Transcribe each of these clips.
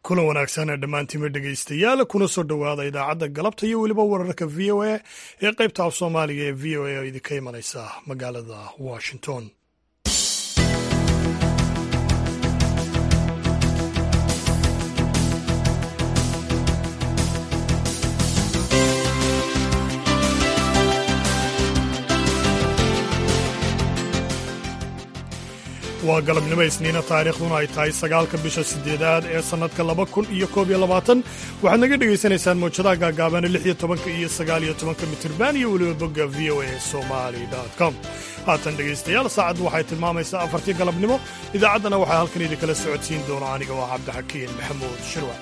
kulan wanaagsan dhammaantiima dhegaystayaal kuna soo dhowaada idaacadda galabta iyo weliba wararka v o a ee qaybta af soomaaliga ee v o a oo idinka imanaysa magaalada washington waa galabnimo isniina taariikhduna ay tahay sagaalka bisha sideedaad ee sannadka laba kun iyo koob iyo labaatan waxaad naga dhegaysanaysaan mawjadaha gaagaabana lix iyo tobanka iyo sagaal iyo tobanka mitirban iyo weliba bogga v o a somali com haatan dhegaystayaal saacaddu waxay tilmaamaysaa afartii galabnimo idaacaddana waxaa halkan idinkala socodsiin doona aniga waa cabdixakiin maxamuud shirwa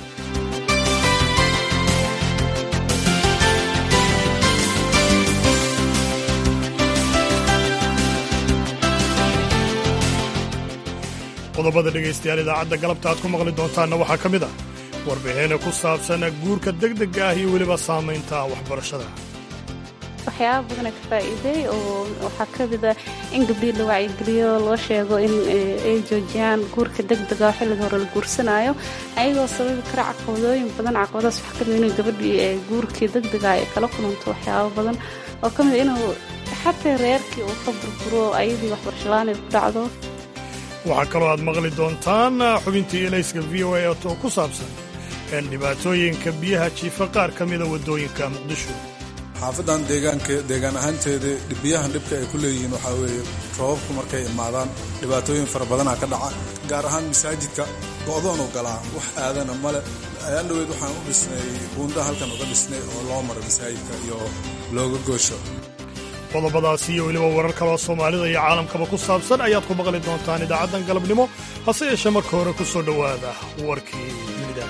qodobada dhegaystayaal idaacadda galabta aad ku maqli doontaanna waxaa ka mid ah warbixina ku saabsan guurka degdega ah iyo weliba saamaynta waxbarashada waxyaaba badana ka faa'iiday oo waxaa ka mida in gabdhii la wacyigeliyo loo sheego in ay joojiyaan guurka degdega oo xilliga hore la guursanaayo ayagoo sababi kara caqabadooyin badan caqabadaas waxaa ka mida inay gabadhii guurkii degdega ay kala kulanto waxyaaba badan oo ka mida inuu xataa reerkii uu ka burburo ayadii waxbarashalaan ay ku dhacdo waxaa kaloo aad maqli doontaan xubintii elayska v o a oo ku saabsan dhibaatooyinka biyaha jiifa qaar ka mida waddooyinka muqdisho xaafadan deegaan ahaanteeda biyahan dhibka ay ku leeyihiin waxaa weeye roobabku markay imaadaan dhibaatooyin fara badanaa ka dhaca gaar ahaan masaajidka go'doonu galaa wax aadana male ayaan dhaweyd waxaan u dhisnay buunda halkan uga dhisnay oo loo maro masaajidka iyo looga goosho qodobadaasi iyo weliba warar kaloo soomaalida iyo caalamkaba ku saabsan ayaad ku maqli doontaan idaacaddan galabnimo hase yeeshee marka hore ku soo dhowaada warkii dunida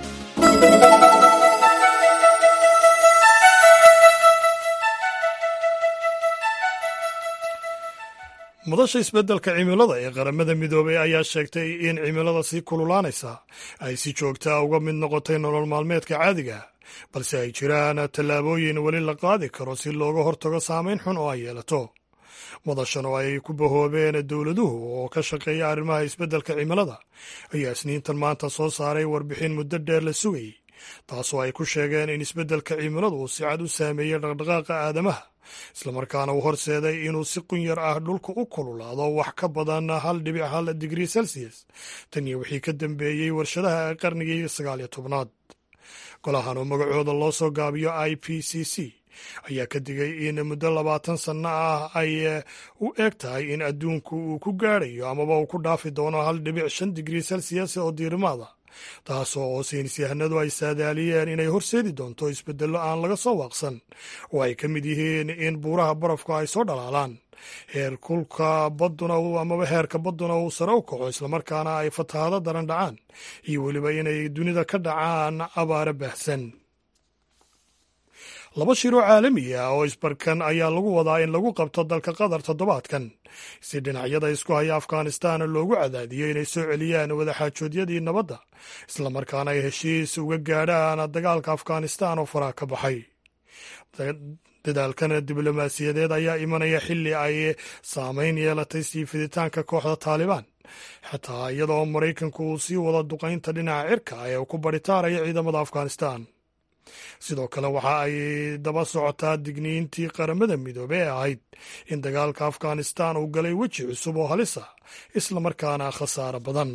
mudasha isbeddelka cimilada ee qaramada midoobay ayaa sheegtay in cimilada sii kululaanaysa ay si joogtaa uga mid noqotay nolol maalmeedka caadiga balse ay jiraan tallaabooyin weli la qaadi karo si looga hortago saamayn xun oo ay yeelato madashan oo ay ku bahoobeen dowladuhu oo ka shaqeeya arrimaha isbeddelka cimilada ayaa isniintan maanta soo saaray warbixin muddo dheer la sugayey taasoo ay ku sheegeen in isbeddelka cimiladu uu si cad u saameeyey dhaqdhaqaaqa aadamaha islamarkaana uu horseeday inuu si qunyar ah dhulka u kululaado wax ka badan hal dhibic hal digrii celsius tan iyo wixii ka dambeeyey warshadaha qarnigii sagaaliyo tobnaad golahan oo magacooda loo soo gaabiyo i p c c ayaa ka digay in muddo labaatan sanno ah ay u eg tahay in adduunku uu ku gaadhayo amaba uu ku dhaafi doono hal dhibic shan digrii celsius oo diirimaada taasoo oo saynisyahanadu ay saadaaliyeen inay horseedi doonto isbeddello aan laga soo waaqsan oo ay ka mid yihiin in buuraha barafku ay soo dhalaalaan heer kulka badduna amaba heerka badduna uu sare u kaco islamarkaana ay fatahaado daran dhacaan iyo weliba inay dunida ka dhacaan abaare baahsan laba shiroo caalami ah oo isbarkan ayaa lagu wadaa in lagu qabto dalka qatar toddobaadkan si dhinacyada isku haya afghanistan loogu cadaadiyo inay soo celiyaan wadaxaajoodyadii nabadda islamarkaana ay heshiis uga gaadhaan dagaalka afghanistan oo faraha ka baxay dadaalkan diblomaasiyadeed ayaa imanaya xilli ay saamayn yeelatay sii fiditaanka kooxda taalibaan xataa iyadoo maraykanku uu sii wado duqaynta dhinaca cirka ee uu ku baritaaraya ciidamada afghanistan sidoo kale waxa ay daba socotaa digniintii qaramada midoobe ee ahayd in dagaalka afghanistan uu galay weji cusub oo halisa islamarkaana khasaaro badan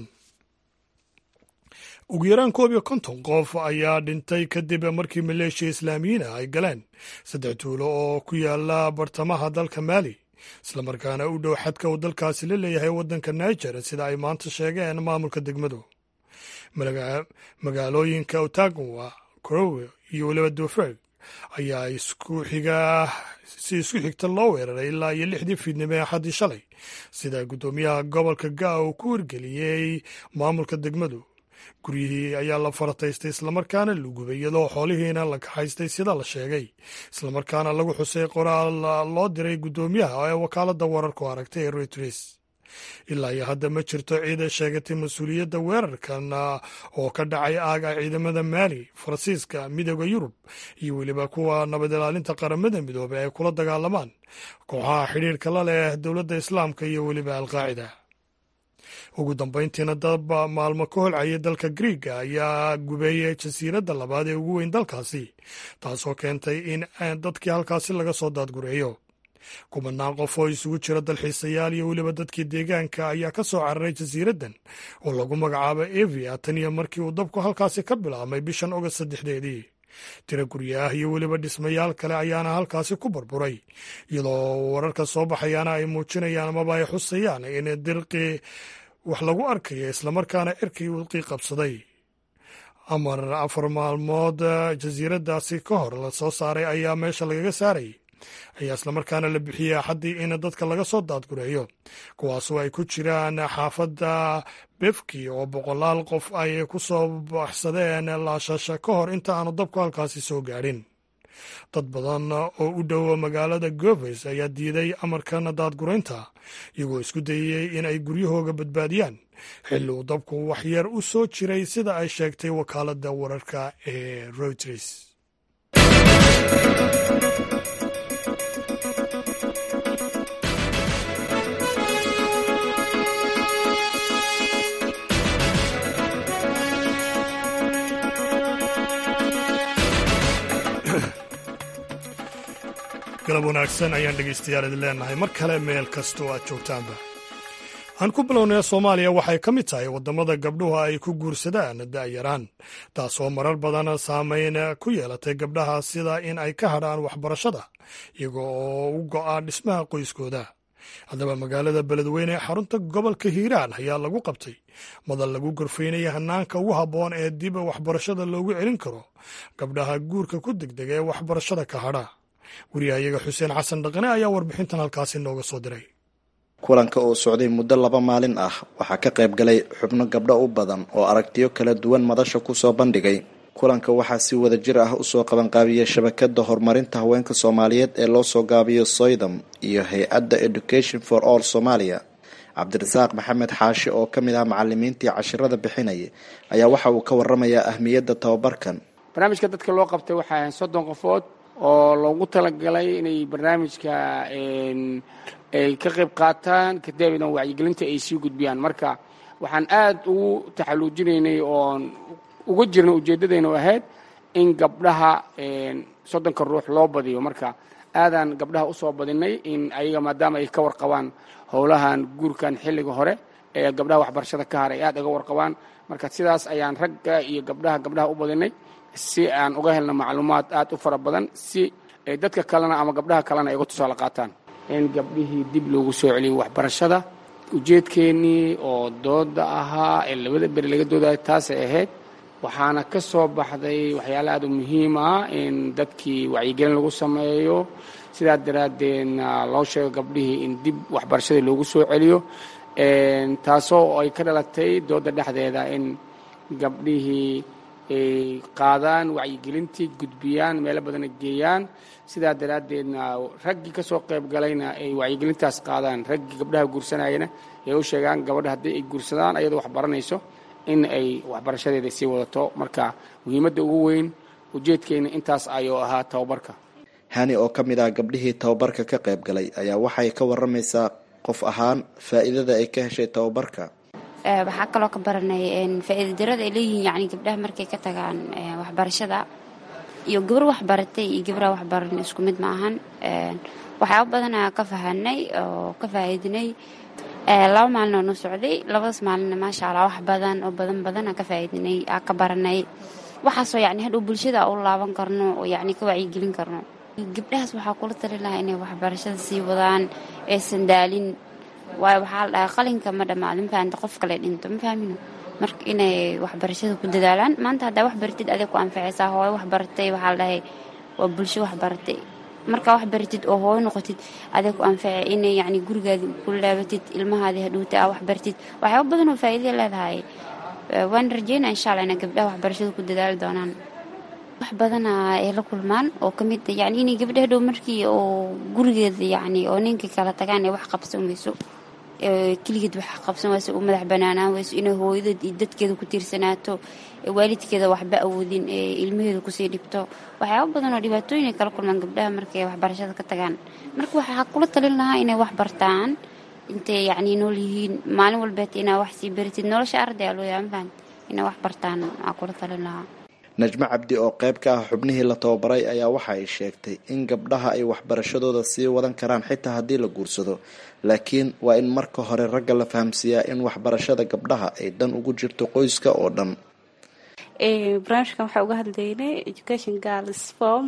ugu yaraan koob iyo konton qof ayaa dhintay kadib markii maleeshiya islaamiyiin ah ay galeen saddex tuulo oo ku yaala bartamaha dalka maali islamarkaana u dhow xadka uu dalkaasi la leeyahay waddanka niger sida ay maanta sheegeen maamulka degmadu magaalooyinka otagawa crowe iyo weliba duferg ayaa isku xiga si isku xigta loo weeraray ilaa iyo lixdii fiidnimo ee axaddii shalay sida guddoomiyaha gobolka gaa uu ku wargeliyey maamulka degmadu guryihii ayaa la farataystay islamarkaana la gubay iyadoo xoolihiina la kaxaystay sida la sheegay islamarkaana lagu xusay qoraal loo diray guddoomiyaha ee wakaaladda wararku aragtay ee reuters ilaa iyo hadda ma jirto ciida sheegatay mas-uuliyadda weerarkan oo ka dhacay aaga ciidamada maali faransiiska midooda yurub iyo weliba kuwa nabad ilaalinta qaramada midoobey ay kula dagaalamaan kooxaha xidhiirka la leh dowladda islaamka iyo weliba alqaacida ugu dambayntiina dab maalmo ka holcaya dalka griiga ayaa gubeeyay jasiiradda labaad ee ugu weyn dalkaasi taasoo keentay in dadkii halkaasi laga soo daadgureeyo kumanaan qof oo isugu jira dalxiisayaal iyo weliba dadkii deegaanka ayaa ka soo cararay jasiiraddan oo lagu magacaabo evia tan iyo markii uu dabku halkaasi ka bilaabmay bishan ogost saddexdeedii tiro guryaah iyo weliba dhismayaal kale ayaana halkaasi ku burburay iyadoo wararka soo baxayaana ay muujinayaan amaba ay xusayaan in dirqii wax lagu arkayo islamarkaana cirkii udqii qabsaday amar afar maalmood jasiiraddaasi ka hor la soo saaray ayaa meesha lagaga saarayay ayaa islamarkaana la bixiyey axaddii in dadka laga soo daadgureeyo kuwaasoo ay ku jiraan xaafadda befki oo boqolaal qof ay ku soo baxsadeen laashasha ka hor inta aanu dabku halkaasi soo gaadhin dad badan oo u dhow magaalada goves ayaa diiday amarkan daadguraynta iyagoo isku dayayey in ay guryahooga badbaadiyaan xilli uu dabku waxyar u soo jiray sida ay sheegtay wakaaladda wararka ee reuters galab wanaagsan ayaan dhegaystayaal idin leenahay mar kale meel kasta oo aad joogtaanba aan ku bilownay soomaaliya waxay ka mid tahay waddamada gabdhuhu ay ku guursadaan da'yaraan taasoo marar badan saameyn ku yeelatay gabdhaha sida in ay ka hadhaan waxbarashada iyaga oo u go'a dhismaha qoyskooda haddaba magaalada beledweyne ee xarunta gobolka hiiraan ayaa lagu qabtay madal lagu gorfaynaya hanaanka ugu habboon ee dib waxbarashada loogu celin karo gabdhaha guurka ku degdega ee waxbarashada ka hadha wariyahayaga xuseen xasan dhaqane ayaa warbixintan halkaasi nooga soo diray kulanka oo socday muddo laba maalin ah waxaa ka qayb galay xubno gabdho u badan oo aragtiyo kala duwan madasha kusoo bandhigay kulanka waxaa si wada jir ah usoo qabanqaabiyey shabakada horumarinta haweenka soomaaliyeed ee loo soo gaabiyo soydom iyo hay-adda education for all somalia cabdirasaaq maxamed xaashi oo ka mid ah macalimiintii cashirada bixinaya ayaa waxa uu ka waramayaa ahmiyadda tababarkan barnaamijka dadka loo qabtay waxay ahayn soddon qofood oo loogu talagalay inay barnaamijka ay ka qayb qaataan kadibna wacyigelinta ay sii gudbiyaan marka waxaan aad ugu taxaluujinaynay oon uga jirnay ujeeddadayna ahayd in gabdhaha soddonka ruux loo badiyo marka aadaan gabdhaha usoo badinay in ayaga maadaama ay ka warqabaan howlahan guurkan xilliga hore ee gabdhaha waxbarashada ka har ay aad uga warqabaan marka sidaas ayaan ragga iyo gabdhaha gabdhaha u badinay si aan uga helno macluumaad aad u fara badan si dadka kalena ama gabdhaha kalena ay uga tusaale qaataan in gabdhihii dib loogu soo celiyo waxbarashada ujeedkeennii oo dooda ahaa ee labada beri laga doodayo taasay ahayd waxaana ka soo baxday waxyaala aad u muhiim ah in dadkii wacyigelin lagu sameeyo sidaa daraaddeedna loo sheego gabdhihii in dib waxbarashadii loogu soo celiyo taasoo ay ka dhalatay dooda dhexdeeda in gabdhihii ay qaadaan wacyigelintii gudbiyaan meelo badana geeyaan sidaa daraaddeedna raggii ka soo qayb galayna ay wacyigelintaas qaadaan raggii gabdhaha guursanayana ay u sheegaan gabadha haddii ay guursadaan ayadoo wax baranayso in ay waxbarashadeeda sii wadato marka muhiimadda ugu weyn ujeedkeena intaas ayuu ahaa tababarka hani oo ka mid ah gabdhihii tababarka ka qayb galay ayaa waxay ka waramaysaa qof ahaan faa'iidada ay ka heshay tababarka waxaa kaloo ka baranay faa'iida darada ay leeyihiin yani gabdhaha markay ka tagaan waxbarashada iyo gabar waxbaratay iyo gabraa waxbaran isku mid ma ahan waxyaaba badanaa ka fahanay oo ka faa'iidinay laba maalin oo noo socday labadaas maalinna maasha allah wax badan oo badan badan aan ka faa'iidinay aan ka baranay waxaasoo yani hadhow bulshada u laaban karno oo yani ka wacyigelin karno gabdhahaas waxaa kula tali lahaa inay waxbarashada sii wadaan aysan daalin waayo waxaa la dhahay qalinka ma dhammaado ma fahamta qof kale dhinto ma fahmino marka inay waxbarashada ku dadaalaan maanta haddaa wax baratid adig ku anfacaysaa hooyo wax baratay waxaa la dhahay waa bulsho wax baratay markaa wax baratid oo hooyo noqotid adig ku anfaca inay yacni gurigaadi ku laabatid ilmahaadii hadhuuta aa wax baratid waxyaaba badan oo faa'iida leedahay waan rajeynaa insha allah inay gabdhaha waxbarashada ku dadaali doonaan wax badana ay la kulmaan oo ka mid yani inay gabdha hadhow markii oo gurigeeda yacni oo ninkii kala tagaan ay wax qabsan weyso keligeed wax qabsan wayso u madax banaanaan wayso inay hooyadeed iyo dadkeeda ku tiirsanaato waalidkeeda waxba awoodin ee ilmaheeda kusii dhibto waxyaaba badan oo dhibaatooyin ay kala kulmaan gabdhaha markay waxbarashada ka tagaan marka waxaa kula talin lahaa inay wax bartaan intay yacni nool yihiin maalin walbeet inaa wax sii baritid nolosha arday aa loo yahay mafahant inay wax bartaan aa kula talin lahaa najmo cabdi oo qayb ka ah xubnihii la tababaray ayaa waxa ay sheegtay in gabdhaha ay waxbarashadooda sii wadan karaan xitaa haddii la guursado laakiin waa in marka hore ragga la fahamsiiyaa in waxbarashada gabdhaha ay dan ugu jirto qoyska oo dhan barnaamijkan waxaa uga hadlaynay education girls form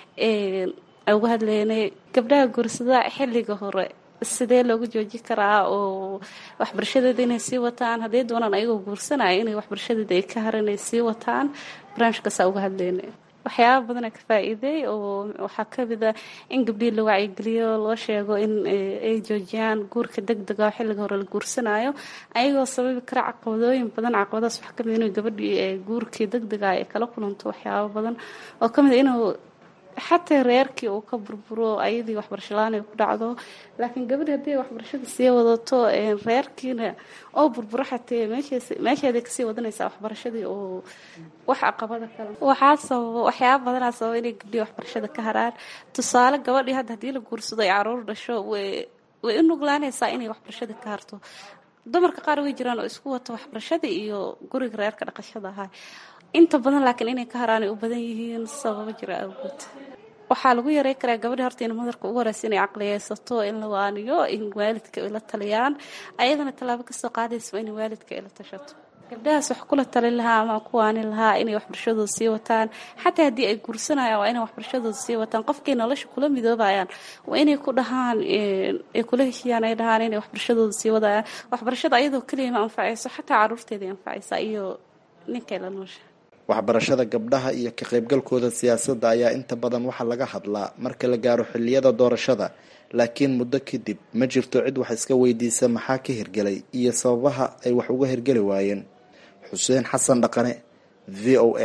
uga hadlaynay gabdhaha guursada xilliga hore sidee loogu jooji karaa oo waxbarashadeeda inay sii wataan hadday doonaan ayagoo guursanaya inay waxbarashadeeda ay ka haran ay sii wataan barnaamijkaasaa uga hadlaynay waxyaaba badana ka faa-iiday oo waxaa kamid a in gabdhihii la wacyigeliyo loo sheego in ay joojiyaan guurka deg dega oo xilliga hore la guursanayo ayagoo sababi kara caqabadooyin badan caqabadaas waxaa kamid inuu gabadhii guurkii deg dega ay kala kulanto waxyaaba badan oo kamid inuu xataa reerkii uu ka burburo ayadii waxbarasho la-aan ay ku dhacdo laakiin gabadhi haddii waxbarashada sii wadato reerkiina oo burburo xatee meesheeday kasii wadanaysaa waxbarashadii oo wax caqabada kale waxaa sababa waxyaaba badanaa sababa inay gabdhihii waxbarashada ka haraan tusaale gabadhii hadda haddii la guursado ay caruur dhasho way way u nuglaanaysaa inay waxbarashada ka harto dumarka qaar way jiraan oo isku wata waxbarashada iyo guriga reerka dhaqashada ahaa inta badan laakiin inay ka haraan ay u badan yihiin sababo jira awgood waxaa lagu yarey karaa gabadhi horta in madarka ugu horeysa inay caqliyeysato in la waaniyo in waalidka ay la taliyaan ayadana tallaabo kasoo qaadaysa in waalidka ay la tashato gabdhahaas wax kula talin lahaa ama ku waanin lahaa inay waxbarashadooda sii wataan xataa haddii ay guursanayaan waa inay waxbarashadooda sii wataan qofkay nolosha kula midoobayaan waa inay ku dhahaan ay kula heshiiyaan ay dhahaan inay waxbarashadooda sii wadayaan waxbarashada ayadoo keliya ma anfacayso xataa caruurteeda anfacaysa iyo ninkay la noosha waxbarashada gabdhaha iyo ka qaybgalkooda siyaasadda ayaa inta badan waxaa laga hadlaa marka la gaaro xilliyada doorashada laakiin muddo kadib ma jirto cid wax iska weydiisa maxaa ka hirgelay iyo sababaha ay wax uga hirgeli waayeen xuseen xasan dhaqane v o a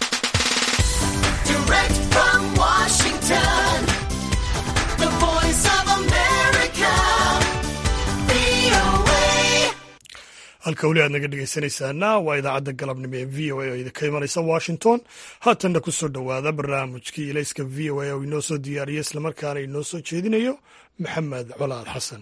halka weli aad naga dhegeysanaysaana waa idaacadda galabnimo ee v o a oo idinka imanaysa washington haatanna kusoo dhowaada barnaamijkii ilayska v o a oo inoo soo diyaariya islamarkaana inoo soo jeedinayo maxamed colaad xasan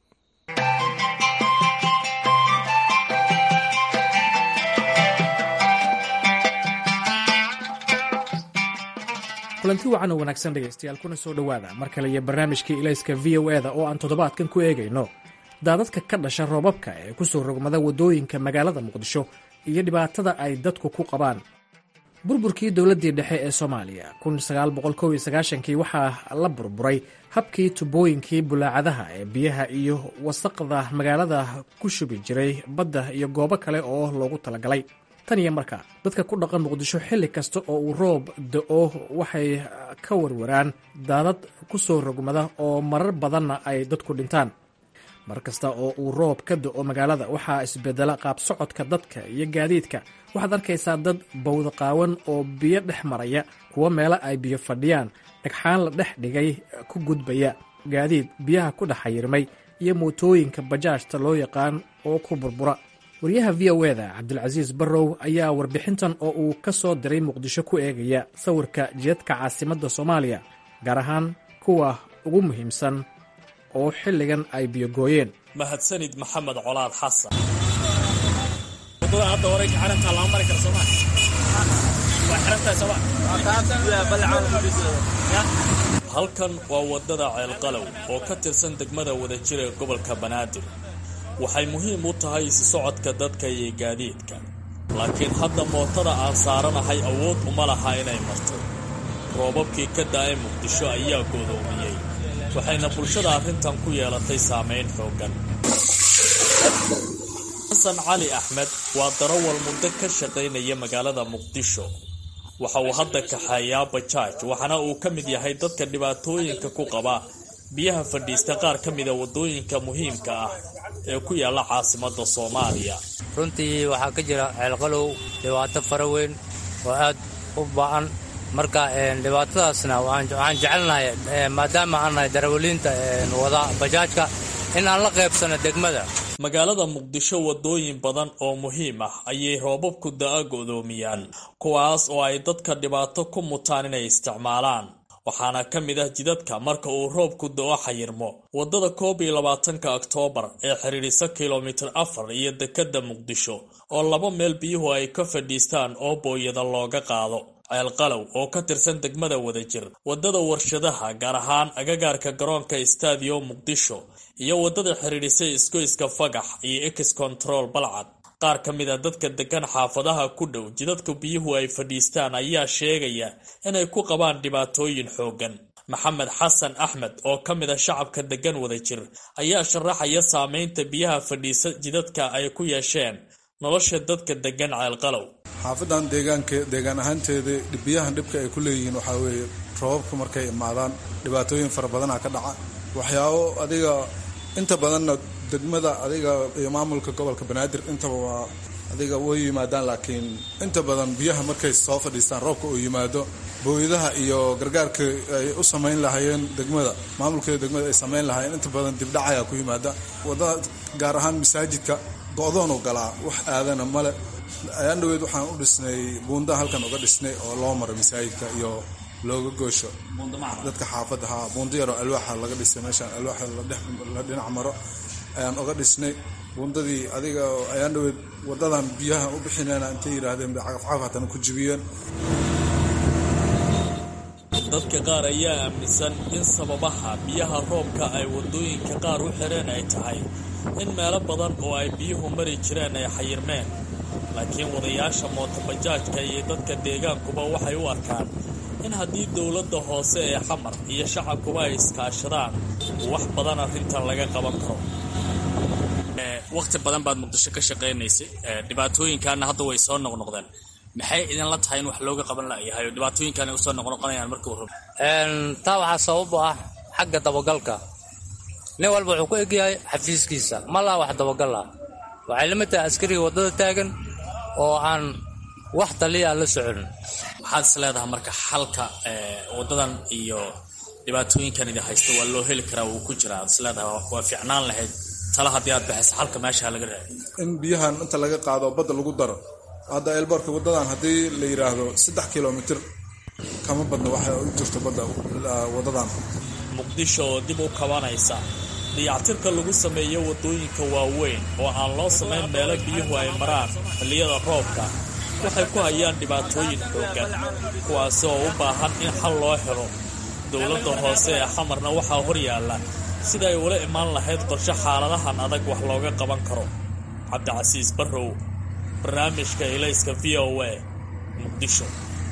kulanti wacan oo wanaagsan dhegaystayaal kuna soo dhowaada mar kale iyo barnaamijkii ilayska v o eda oo aan toddobaadkan ku eegayno daadadka ka dhasha roobabka ee ku soo rogmada waddooyinka magaalada muqdisho iyo dhibaatada ay dadku ku qabaan burburkii dowladdii dhexe ee soomaaliya kii waxaa la burburay habkii tubooyinkii bulaacadaha ee biyaha iyo wasaqda magaalada ku shubi jiray badda iyo goobo kale oo loogu talagalay tan iyo markaa dadka ku dhaqan muqdisho xilli kasta oo uu roob da-o waxay ka warwaraan daadad ku soo rogmada oo marar badanna ay dadku dhintaan mar kasta oo uu roob ka da-o magaalada waxaa isbedela qaab socodka dadka iyo gaadiidka waxaad arkaysaa dad bawda qaawan oo biyo dhex maraya kuwo meelo ay biyo fadhiyaan dhagxaan la dhex dhigay ku gudbaya gaadiid biyaha ku dhex xayirmay iyo mootooyinka bajaajta loo yaqaan oo ku burbura wariyaha v o eda cabdilcasiis barrow ayaa warbixintan oo uu ka soo diray muqdisho ku eegaya sawirka jidadka caasimadda soomaaliya gaar ahaan kuwa ugu muhiimsan oo xilligan ay biyogooyeen mahadsanid maxamed colaad xasan wadada hadda hore xarantaa lama mari kara sooma waa xirantahay sooma halkan waa wadada ceelqalow oo ka tirsan degmada wadajir ee gobolka banaadir waxay muhiim u tahay isi socodka dadka iyo gaadiidka laakiin hadda mootada aan saaranahay awood uma laha inay marto roobabkii ka da-ay muqdisho ayaa goodoomiyey waxayna bulshada arrintan ku yeelatay saamayn xooggan xasan cali axmed waa darawal muddo ka shaqaynaya magaalada muqdisho waxa uu hadda kaxeeyaa bajaaj waxaana uu ka mid yahay dadka dhibaatooyinka ku qaba biyaha fadhiista qaar ka mida waddooyinka muhiimka ah ee ku yaalla caasimadda soomaaliya runtii waxaa ka jira ceelqalow dhibaato fara weyn oo aad u ba-an marka dhibaatadaasna waxaan jecelnahay maadaama aan nahay darawaliinta wada bajaajka in aan la qaybsano degmada magaalada muqdisho waddooyin badan oo muhiim ah ayay roobabku da-a go'doomiyaan kuwaas oo ay dadka dhibaato ku mutaan inay isticmaalaan waxaana ka mid ah jidadka marka uu roobku do-o xayirmo waddada koob iyo labaatanka oktoobar ee xidhiidhisa kilomitir afar iyo dekadda muqdisho oo laba meel biyuhu ay ka fadhiistaan oo booyada looga qaado ceelqalow oo ka tirsan degmada wadajir waddada warshadaha gaar ahaan agagaarka garoonka stadiyo muqdisho iyo waddada xidhiidhisay isgoyska fagax iyo ex control balcad qaar ka mid a dadka degan xaafadaha ku dhow jidadka biyuhu ay fadhiistaan ayaa sheegaya inay ku qabaan dhibaatooyin xooggan maxamed xasan axmed oo ka mid a shacabka degan wadajir ayaa sharaxaya saameynta biyaha fadhiisa jidadka ay ku yeesheen nolosha dadka degan ceelqalow xaafadan deegaanke deegaan ahaanteeda biyahan dhibka ay ku leeyihiin waxaa weeye roobabka markay imaadaan dhibaatooyin fara badanaa ka dhaca waxyaabo adiga inta badanna degmada adiga iyo maamulka gobolka banaadir intaba waa adiga way yimaadaan laakiin inta badan biyaha markay soo fadhiistaan roobka uu yimaado booyadaha iyo gargaarka ay u samayn lahaayeen degmada maamulkeeda degmada ay samayn lahaayeen inta badan dibdhacayaa ku yimaada wadada gaar ahaan masaajidka go-doonu galaa wax aadana male ayaan dhaweyd waxaan u dhisnay buunda halkan uga dhisnay oo loo maro masaajidka iyo looga goosho dadka xaafadda haa buundo yaroo alwaaxa laga dhisay meeshaan alwaaxa la dhinac maro ayaan uga dhisnay buundadii adiga ayaan dhaweyd wadadan biyaha u bixinayna intay yidhaahdeen bay cagafcagaf hatana ku jibiyeen dadka qaar ayaa aaminsan in sababaha biyaha roobka ay wadooyinka qaar u xireen ay tahay in meelo badan oo ay biyuhu mari jireen ay xayirmeen laakiin wadayaasha mootobajaajka iyo dadka deegaankuba waxay u arkaan in haddii dowladda hoose ee xamar iyo shacabkuba ay iskaashadaan wax badan arrintan laga qaban karo waqti badan baad muqdisho ka shaqaynaysay dhibaatooyinkaana hadda way soo noqnoqdeen maxay idinla tahay in wax looga qaban layahay oo dhibaatooyinkan ay usoo noqnoqonayaan markii hore taa waxaa sabab u ah xagga dabagalka nin walba wuxuu ku egyahay xafiiskiisa ma laha wax dabagal ah waxay lamid tahay askariga waddada taagan oo aan wax taliya la socon maxaad is leedahay marka xalka waddadan iyo dhibaatooyinkan idin haysta waa loo heli karaa wuu ku jiraa ad is leedahay waa fiicnaan lahayd tala haddii aad baxaysa xalka meesha laga dhaay in biyahan inta laga qaado badda lagu daro hadda eelboorka wadadan haddii la yidhaahdo saddex kilomitir kama badna waxa u jirto badda wadadan muqdisho oo dib u kabanaysa dayactirka lagu sameeyo waddooyinka waaweyn oo aan loo samayn meelo biyuhu ay maraan xilliyada roobka waxay ku hayaan dhibaatooyin xooggan kuwaasi oo u baahan in xal loo helo dowladda hoose ee xamarna waxaa hor yaalla sida ay ula imaan lahayd qorshe xaaladahan adag wax looga qaban karo cabdicasiis barrow barnaamijka ilayska v o a muqdisho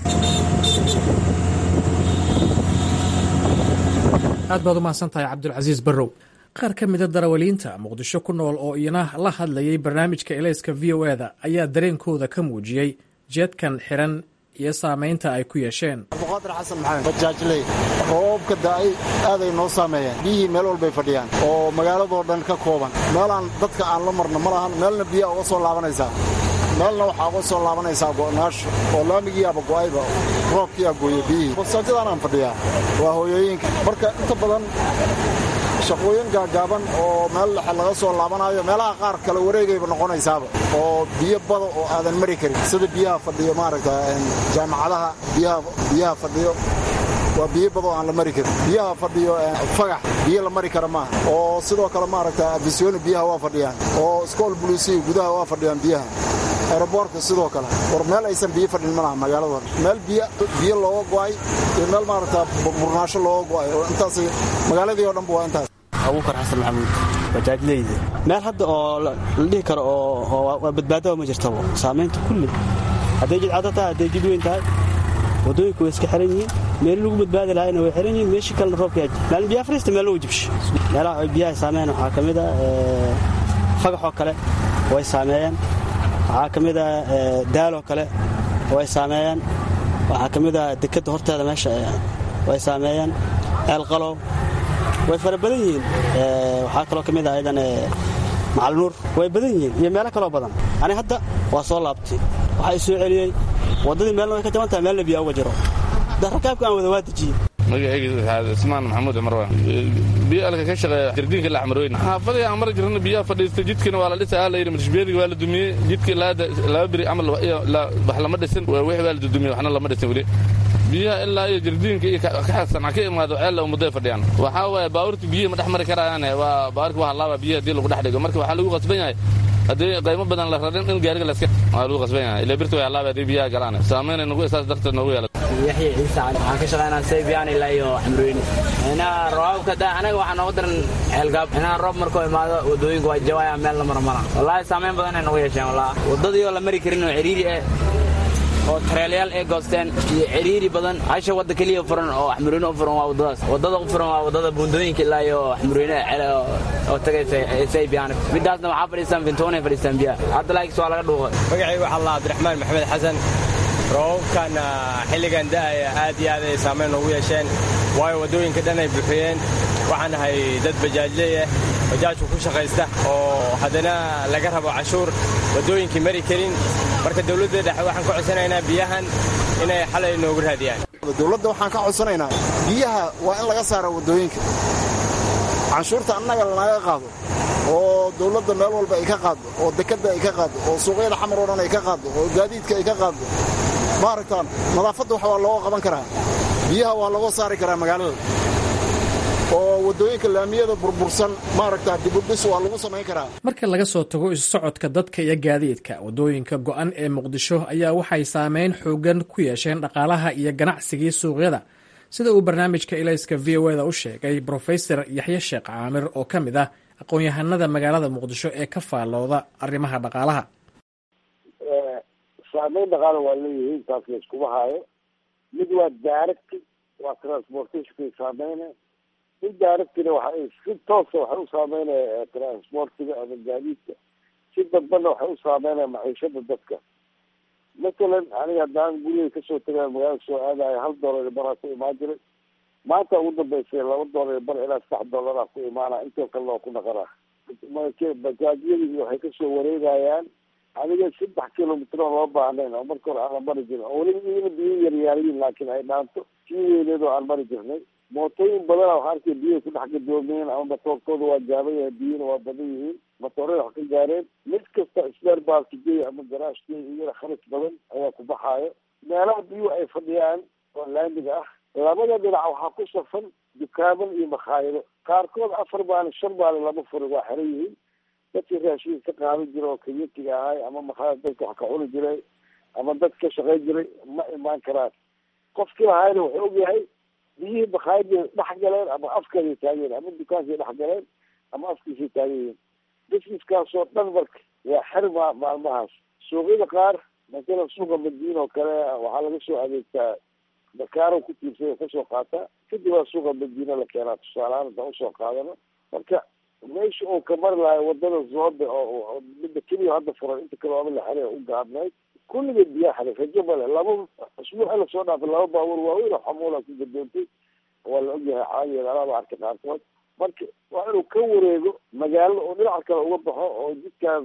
aad baad u mahadsan tahay cabdulcasiis barrow qaar ka mida darawaliinta muqdisho ku nool oo iyana la hadlayay barnaamijka ilayska v o eda ayaa dareenkooda ka muujiyey jeedkan xiran iyo saamaynta ay ku yeesheen abduqaadir xasan maxamed bajaajley roobka da'ay aaday noo saameeyeen biyihii meel walbay fadhiyaan oo magaaladoo dhan ka kooban meelaan dadka aan la marno ma lahan meelna biyaa uga soo laabanaysaa meelna waxaa uga soo laabanaysaa go'naasho oo laamigiiaba go'ayba roobkiiaa gooye biyihii basaajadaan aan fadhiyaa waa hooyooyinka marka inta badan shaqooyin gaagaaban oo meel dhexe laga soo laabanayo meelaha qaar kale wareegayba noqonaysaaba oo biyo bada oo aadan mari karin sida biyaha fadhiyo maaragta jaamacadaha biyaha fadhiyo waa biyo bada oo aan la mari karin biyaha fadhiyo fagax biyo la mari kara maaha oo sidoo kale maaragta abisyooni biyaha waa fadhiyaan oo iskool bulisiya gudaha waa fadhiyaan biyaha aeroboortka sidoo kale war meel aysan biyo fadhin ma laha magaalada meel biyo looga go'ay iyo meel maaragta burnaasho looga go'ay oo intaas magaaladii oo dhanba waa intaas abuukar xasan maxamuud bajaajleyda meel hadda oo la dhihi karo oo waa badbaadaba ma jirtaba saamaynta kulli hadday jidcado tahay hadday jid weyn tahay waddooyinka way iska xiran yihiin meel lagu badbaadi lahayna way xiran yihiin meeshii kalena roobka maalin biyaha fariista meel lagu jibsho meelaha ay biyaha saameeyaan waxaa ka mid a fagaxoo kale way saameeyeen waxaa ka mid a daaloo kale way saameeyeen waxaa ka mid a dekadda horteeda meesha way saameeyeen ceelqalow way fara badan yihiin waxaa kaloo ka mid ah ayadan macalnuur way badan yihiin iyo meelo kaloo badan ani hadda waa soo laabtay waxaa i soo celiyey waddadii meelna way ka jaban tahay meelna biyaa uga jiro rakaabka aan wada waa dejiyey magacayga ismaan maxamuud cumar waa biyo alka ka shaqeeya jardiinka la xamarooyn xaafadii aan mari jirna biyaha fadhiista jidkina waa la dhisa la yidhi madashbeediga waa la dumiyey jidkii laba beri camal wax lama dhisin wixii waa la dudumiyey waxna lama dhisin weli biyaha ilaa iyo jardiinka iyo kaxasan ka imaado ceella ummaday fadhiyaan waxaa waaye baabuurta biyihi ma dhex mari karayaan waa baabuurka waa halaaba biyaha haddii lagu dhex dhigo marka waxaa lagu qasban yahay haddii qaymo badan la rarin in gaariga laska waa lagu qasban yahay ilaa birta way halaaba haddii biyaha galaan saameynay nagu saas darteed noogu yeelata yaxya ciise cali waxaan ka shaqaynaa saybiyan ilaa iyo xamrooyni inaa roobka da anaga waxaa nooga daran ceelgaab inaa roob markuu imaado wadooyinka waa jawaya meel la maro mara wallaahi saameyn badan ay nagu yeesheen wallahi wadadii oo la mari karin oo ciriiri ah oo tareelayaal ay goosteen iyo ciriiri badan hasha wadda keliya furan oo xamurweyne u furan waa waddadaas waddada u furan waa waddada buundooyinka ilaa iyo xamurweyne cele oo tagaysa saybiyan midaasna waxaa fadhiistaan vintoonay fadhiistaan biyaha hadda laakis waa laga dhuuqay magacayga waxaa allah cabdiraxmaan maxamed xasan roobabkan xilligan da'aya aad iyo aad ay saamayn noogu yeesheen waayo waddooyinka dhan ay buuxiyeen waxaan ahay dad bajaajleeyah bajaajku ku shaqaysta oo haddana laga rabo cashuur waddooyinkii mari karin marka dowladda dhexe waxaan ka codsanaynaa biyahan inay xalay noogu raadiyaan dowladda waxaan ka codsanaynaa biyaha waa in laga saara waddooyinka canshuurta annaga lanaga qaado oo dowladda meel walba ay ka qaaddo oo dekadda ay ka qaaddo oo suuqyada xamar oo dhan ay ka qaaddo oo gaadiidka ay ka qaaddo maaragtaan nadaafadda wax waa looga qaban karaa biyaha waa looga saari karaa magaalada oo waddooyinka laamiyada burbursan maaragtaa dibudhis waa lagu samayn karaa marka laga soo tago isu socodka dadka iyo gaadiidka waddooyinka go'an ee muqdisho ayaa waxay saameyn xoogan ku yeesheen dhaqaalaha iyo ganacsigii suuqyada sida uu barnaamijka ilayska v o eda u sheegay brofesor yaxye sheekh caamir oo ka mid ah aqoon-yahanada magaalada muqdisho ee ka faallooda arrimaha dhaqaalaha saameyn dhaqaala waa leeyihiin taas la iskuma haayo mid waa daaragti waa transportationkay saameyna mid daaragtina waxa si toosa waxay u saameynaya transportiga ama gaadiidka si dambana waxay u saameynaya maciishada dadka matalan aniga haddaan gurigay kasoo tagaa magaalada soo aadayo hal doolar baraa ku imaan jiray maanta ugu dambeysay laba doolar bar ilaa saddex doolara ku imaana intoo kalena waa ku naqanaa bajaajyadii waxay kasoo wareegayaan aniga saddex kilomitr oo loo baahnayn oo marka hore aanan mari jirin oo weliba iyana biyo yaryaariyin laakiin ay dhaanto sii weyneed oo aan mari jirnay mootooyin badana waxaa arkay biyahay ku dhex gadoomiyeen ama matoorkooda waa gaaban yahay biyana waa badan yihiin matoorada wax ka gaareen mid kasta sbeer baalkigey ama garaashkey iyana khalis badan ayaa ku baxaayo meelaha biyuhu ay fadhiyaan oo laamiga ah labada dhinac waxaa ku safan dukaaman iyo makhaayado qaarkood afar maalin shan maalin lama furin waa xiran yihiin dadkii raashinka ka qaadan jira oo kayatiga ahay ama makhaayad dadka wax ka cuni jiray ama dad ka shaqayn jiray ma imaan karaan qofkii lahaayna wuxuu ogyahay biyihii makhaayadii dhex galeen ama afkeeday taageen ama dukaankay dhex galeen ama afkiisay taagan yihiin busineskaasoo dhan marka waa xirma maalmahaas suuqyada qaar masalan suuqa madiina oo kale waxaa laga soo adeegtaa dakaaro ku tiirsay oo kasoo qaataa kadib waa suuqa madiina la keenaa tusaalehaan intaan usoo qaadano marka meesha uu ka mari lahay wadada zoobe oo midda keliya hadda furan inta kale waaba la xere u gaabnayd kulligeed biyaa xaray rajo male laba usbuuca lasoo dhaafay laba baabuur waaweyn oo xamuula ku gadoontay waa la ogyahay caadigeed alaaba arkay qaarkood marka waa inuu ka wareego magaalada oo dhinaca kale uga baxo oo jidkan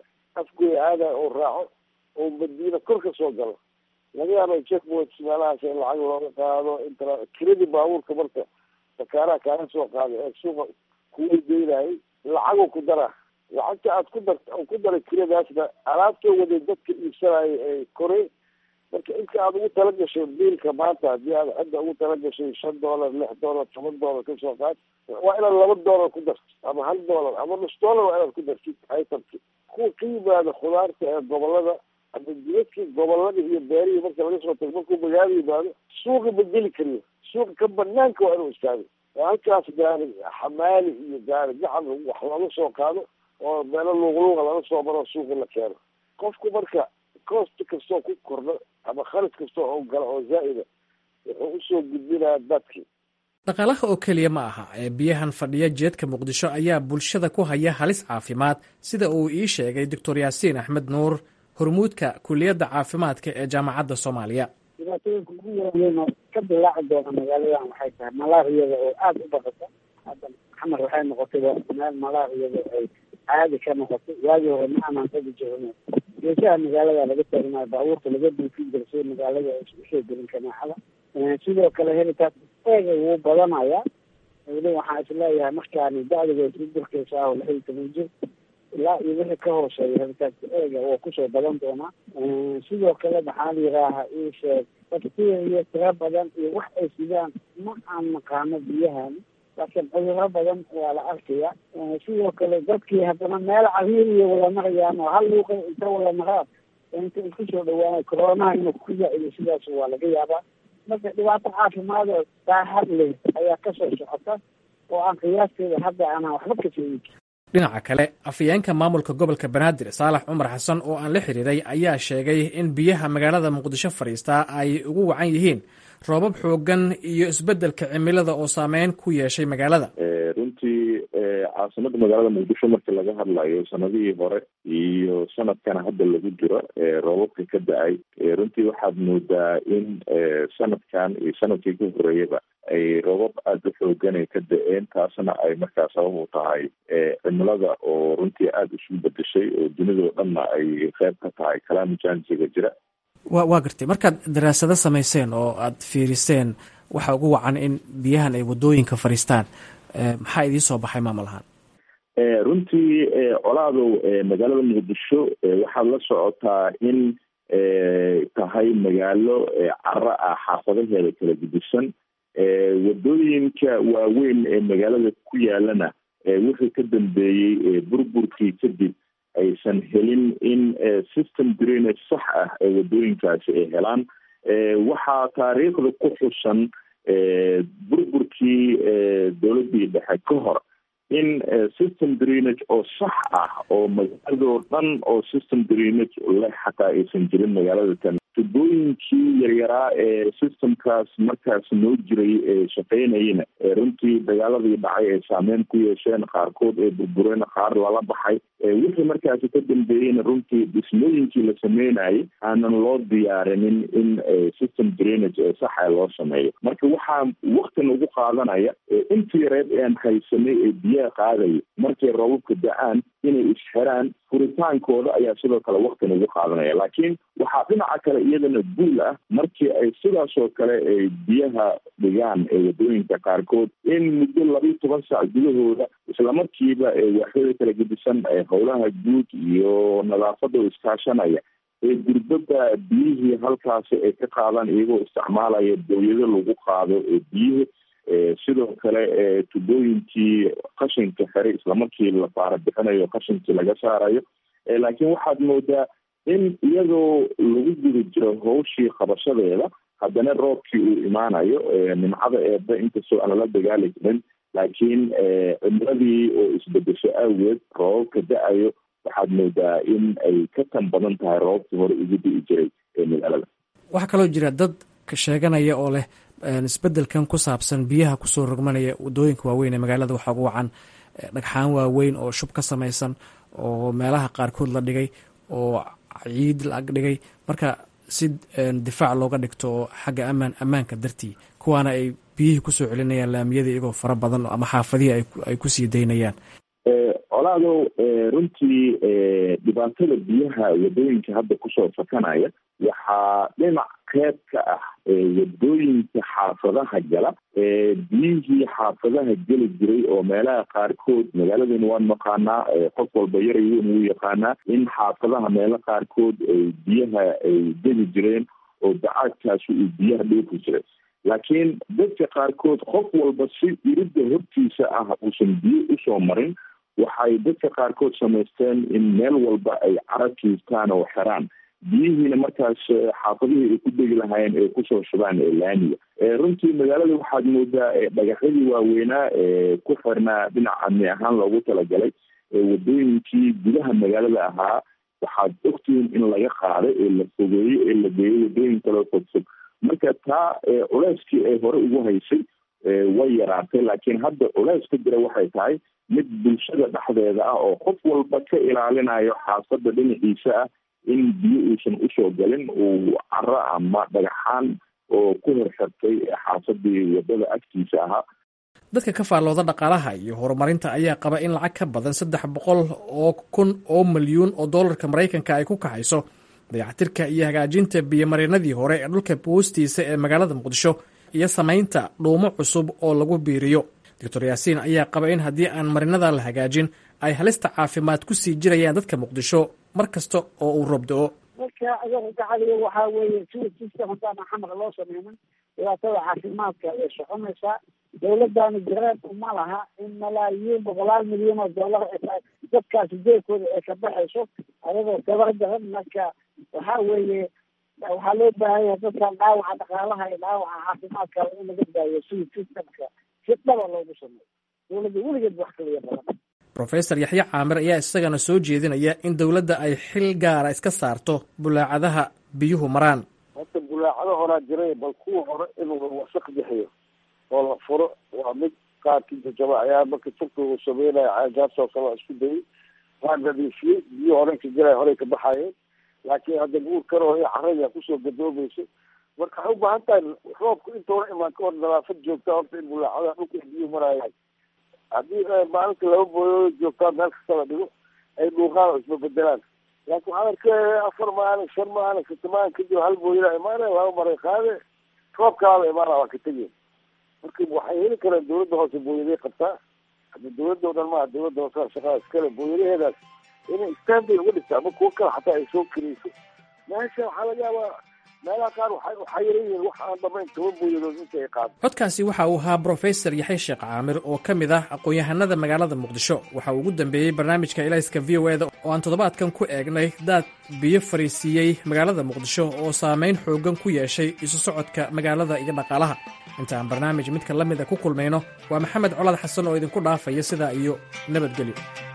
afgoy aada oo raaco oo madiina kor ka soo galo laga yaaba checkpoints meelahaas in lacag looga qaado intra kiradii baabuurka marka dakaaraha kaaga soo qaaday ee suuqa kuweydeynayay lacaguu ku dara lacagta aad ku dar ku daray kiradaasna alaabtoo waday dadka iibsanaya ee koray marka inta aad ugu tala gashay biilka maanta haddii aad xagga ugu tala gashay shan doolar lix doolar toban doolar kasoo qaad waa inaad laba doolar ku darto ama hal doolar ama nus doolar waa inaad ku dartid itemki kuwa ka yimaada khudaarta ee gobolada ama jidadkii gobolada iyo beerihii marka laga soo tago markuu magaalo yimaado suuqa ma geli kariyo suuqa ka banaanka waa inuu istaago oo halkaas gaari xamaali iyo gaari gacan wax laga soo qaado oo meelo luuqluuqa laga soo maro suuqa la keeno qofku marka cost kastoo ku kordho ama khalis kastoo oo gala oo zaa'ida wuxuu usoo gudbinayaa dadkii dhaqaalaha oo keliya ma aha ee biyahan fadhiya jeedka muqdisho ayaa bulshada ku haya halis caafimaad sida uu ii sheegay doctor yaasiin axmed nuur hormuudka kuliyadda caafimaadka ee jaamacadda soomaaliya dhibaatooyinka ugu waaweyn oo ka dilaaci doona magaaladan waxay tahay malaariyada oo aada u baqata hadda xamar waxay noqotayba meel malaariyada ay caadi ka noqotay waagii hore ma aanan tagi jirin geesaha magaalada laga taagnayo baabuurta laga duufin jira si magaalada usoo gelin kanaaxada sidoo kale helitaas eega wuu badanaya weli waxaan isleeyahay markaani da-diga isla durkeysa ah oo lix iyo toban jir ilaa iyo wixii ka hooseeya helitaanka eega waa kusoo badan doonaa sidoo kale maxaa la yidhaaha ii sheeg bakteriya tiro badan iyo wax ay sidaan ma aan naqaano biyahan laakiin cudurro badan waa la arkaya sidoo kale dadkii haddana meel cariir iyo wada marayaan oo hal luuqa inta wada maraan inta isku soo dhawaanay coronaha inuu ku zaa-ido sidaas waa laga yaabaa marka dhibaato caafimaad oo daahad leh ayaa kasoo socota oo aan qiyaasteeda hadda aanan waxba ka sheegin dhinaca kale afhayeenka maamulka gobolka banaadir saalax cumar xasan oo aan la xiriiray ayaa sheegay in biyaha magaalada muqdisho fadhiistaa ay ugu wacan yihiin roobab xoogan iyo isbeddelka cimilada oo saameyn ku yeeshay magaalada runtii caasimada magaalada muqdisho markii laga hadlayo sanadihii hore iyo sanadkana hadda lagu jiro roobabka ka da-ay runtii waxaad moodaa in sanadkan iyo sanadkii ka horeeyaba ay roobab aada u xoogan ay ka da-een taasna ay markaa sabab u tahay cimilada oo runtii aada isu bedeshay oo dunidao dhanna ay qeyb ka tahay kalaamijansiga jira wa waa gartay markaad daraasado samayseen oo aad fiiriseen waxa ugu wacan in biyahan ay wadooyinka fadhiistaan maxaa idiin soo baxay maamul ahaan runtii colaadow magaalada muqdisho waxaad la socotaa in tahay magaalo caro ah xaafadaheeda kala gudisan wadooyinka waaweyn ee magaalada ku yaalana wixii ka dambeeyey burburkii kadib aysan helin in system drainage sax ah ee wadooyinkaasi ay helaan waxaa taariikhda ku xusan burburkii dowladdii dhexe ka hor in system drainage oo sax ah oo magaaladoo dhan oo system drainage leh xataa aysan jirin magaalada tan tubooyinkii yaryaraa ee systemkaas markaas noo jiray ee shaqeynayana runtii dagaaladii dhacay ay saameyn ku yeesheen qaarkood ee burbureen qaar lala baxay wixii markaasi ka dambeeyeyna runtii dhismooyinkii la sameynayay aanan loo diyaarinin in system drainage ee saxa loo sameeyo marka waxaa waktin ugu qaadanaya intii yareed ean haysanay ee biyaha qaadaya markay roobabka da-aan inay isxiraan furitaankooda ayaa sidoo kale waktin ugu qaadanaya laakiin waxaa dhinaca kale iyadana guul ah markii ay sidaasoo kale ay biyaha dhigaan ee wadooyinka qaarkood in muddo labiiyo toban saac gudahooda islamarkiiba waaxyada kala gedisan howlaha guud iyo nadaafada oo iskaashanaya ee gurbada biyihii halkaasi ay ka qaadaan iyagoo isticmaalaya dawlado lagu qaado ee biyihi sidoo kale tubooyinkii qashinka xiray islamarkii la faara bixinayo qashinkii laga saarayo laakiin waxaad moodaa in iyadoo lagu guda jiro hawshii qabashadeeda haddana roobkii uu imaanayo nimcada eeba inkastoo aan lala dagaali karin laakiin cimiladii oo isbedesho awgeed roobabka da-ayo waxaad moodaa in ay ka tan badan tahay roobabkii hore ugu di'i jiray ee magaalada waxaa kaloo jira dad sheeganaya oo leh isbedelkan ku saabsan biyaha kusoo rogmanaya wadooyinka waaweyn ee magaalada waxaa ugu wacan dhagxaan waaweyn oo shub ka samaysan oo meelaha qaarkood la dhigay oo ciid la ag dhigay marka si difaac looga dhigto oo xagga amaan ammaanka dartii kuwaana ay biyihii kusoo celinayaan laamiyada iyagoo fara badan ama xaafadihii ay kusii daynayaan colaadow runtii dhibaatada biyaha wadooyinka hadda kusoo fakanaya waxaa dhinac qeyb ka ah wadooyinka xaafadaha gala biyihii xaafadaha geli jiray oo meelaha qaarkood magaaladan waan naqaanaa qof walba yaray weyn wuu yaqaanaa in xaafadaha meelo qaarkood biyaha ay geli jireen oo dacaadkaasi uu biyaha dhoofi jiray laakiin dadka qaarkood qof walba si iridda hortiisa ah uusan biyo usoo marin waxay dadka qaarkood samaysteen in meel walba ay cara kiistaan oo xiraan biyihiina markaas xaafadihii ay ku degi lahaayeen ay kusoo shubaan laamiga runtii magaalada waxaad moodaa dhagaxyadii waaweynaa ee ku xirnaa dhinac amni ahaan loogu talagalay wadooyinkii gudaha magaalada ahaa waxaad ogtihiin in laga qaaday ee la fogeeyo ee la geeyo wadooyin kaloo fogfog marka taa culeyskii ay hore ugu haysay way yaraatay laakiin hadda culeys ka jira waxay tahay mid bulshada dhexdeeda ah oo qof walba ka ilaalinayo xaafadda dhinaciisa ah in biyo uusan usoo galin uu caro ama dhagaxaan oo ku horxirtay xaafadii wadada agtiisa ahaa dadka ka faallooda dhaqaalaha iyo horumarinta ayaa qaba in lacag ka badan saddex boqol oo kun oo milyuun oo dollarka maraykanka ay ku kaxayso dayactirka iyo hagaajinta biyomareenadii hore ee dhulka hoostiisa ee magaalada muqdisho iyo samaynta dhuumo cusub oo lagu biiriyo doctor yaasiin ayaa qaba in haddii aan marinada la hagaajin ay halista caafimaad ku sii jirayaan dadka muqdisho mar kasta oo uu roob do-o marka ayaga gacaliga waxaa weeye sida system haddaan xamar loo sameynin dhibaatada caafimaadka ay soconaysaa dawladdaani gareeb uma laha in malaayiin boqolaal milyan oo dollar dadkaasi jeebkooda ay ka baxayso ayagoo gabar garan marka waxaa weeye waxaa loo baahan yahay dadkan dhaawaca dhaqaalaha iyo dhaawaca caafimaadka in laga daayo sida systemka si dhaba loogu sameeyo dawladda weligeed wax kaliya badan rofesor yaxye caamir ayaa isagana soo jeedinaya in dowladda ay xil gaara iska saarto bulaacadaha biyuhu maraan horta bulaacado horaa jiray bal kuwa hore inuu wasaq bixiyo oo la furo waa mid qaarkii jajaba ayaa marka turka uu sameynaya caagaasoo kale isku dayay waa nadiifiyey biyo hore ka jiray horey ka baxayeen laakiin hadda guur kale oo caraya kusoo gadoomayso marka waxay u baahan tahay roobku intoona imaan ka hor nadaafad joogta horta in bulaacadaha dhulka biyuhu marayaan haddii maalinta laba booyoo joogtaa meel kasta la dhigo ay dhuuqaan oo isbabedelaan laakiin waxaan arkay afar maalin shan maalin sita maalin kadib hal booyada imaanaya laba maray qaade roobkaala imaana waa ka tegeen marka waxay heli karaan dawladda hoose booyaday qabtaa hadda dawladda o dhan maaha dawladda hoose shaqada iskale booyadaheedaas inay standay uga dhigta ama kuwo kale xataa ay soo keliyso meesha waxaa laga yaabaa meelaha qaar waxaa yaran yihiin wax aan dhamayn toban booyadood inta ay qaado codkaasi waxa uu ahaa brofesor yaxye sheekh caamir oo ka mid ah aqoon-yahanada magaalada muqdisho waxa uu ugu dambeeyey barnaamijka ilayska v o eda oo aan toddobaadkan ku eegnay daad biyo fariisiiyey magaalada muqdisho oo saameyn xoogan ku yeeshay isu socodka magaalada iyo dhaqaalaha inta aan barnaamij midka la mida ku kulmayno waa maxamed colaad xasan oo idinku dhaafaya sidaa iyo nabadgelyo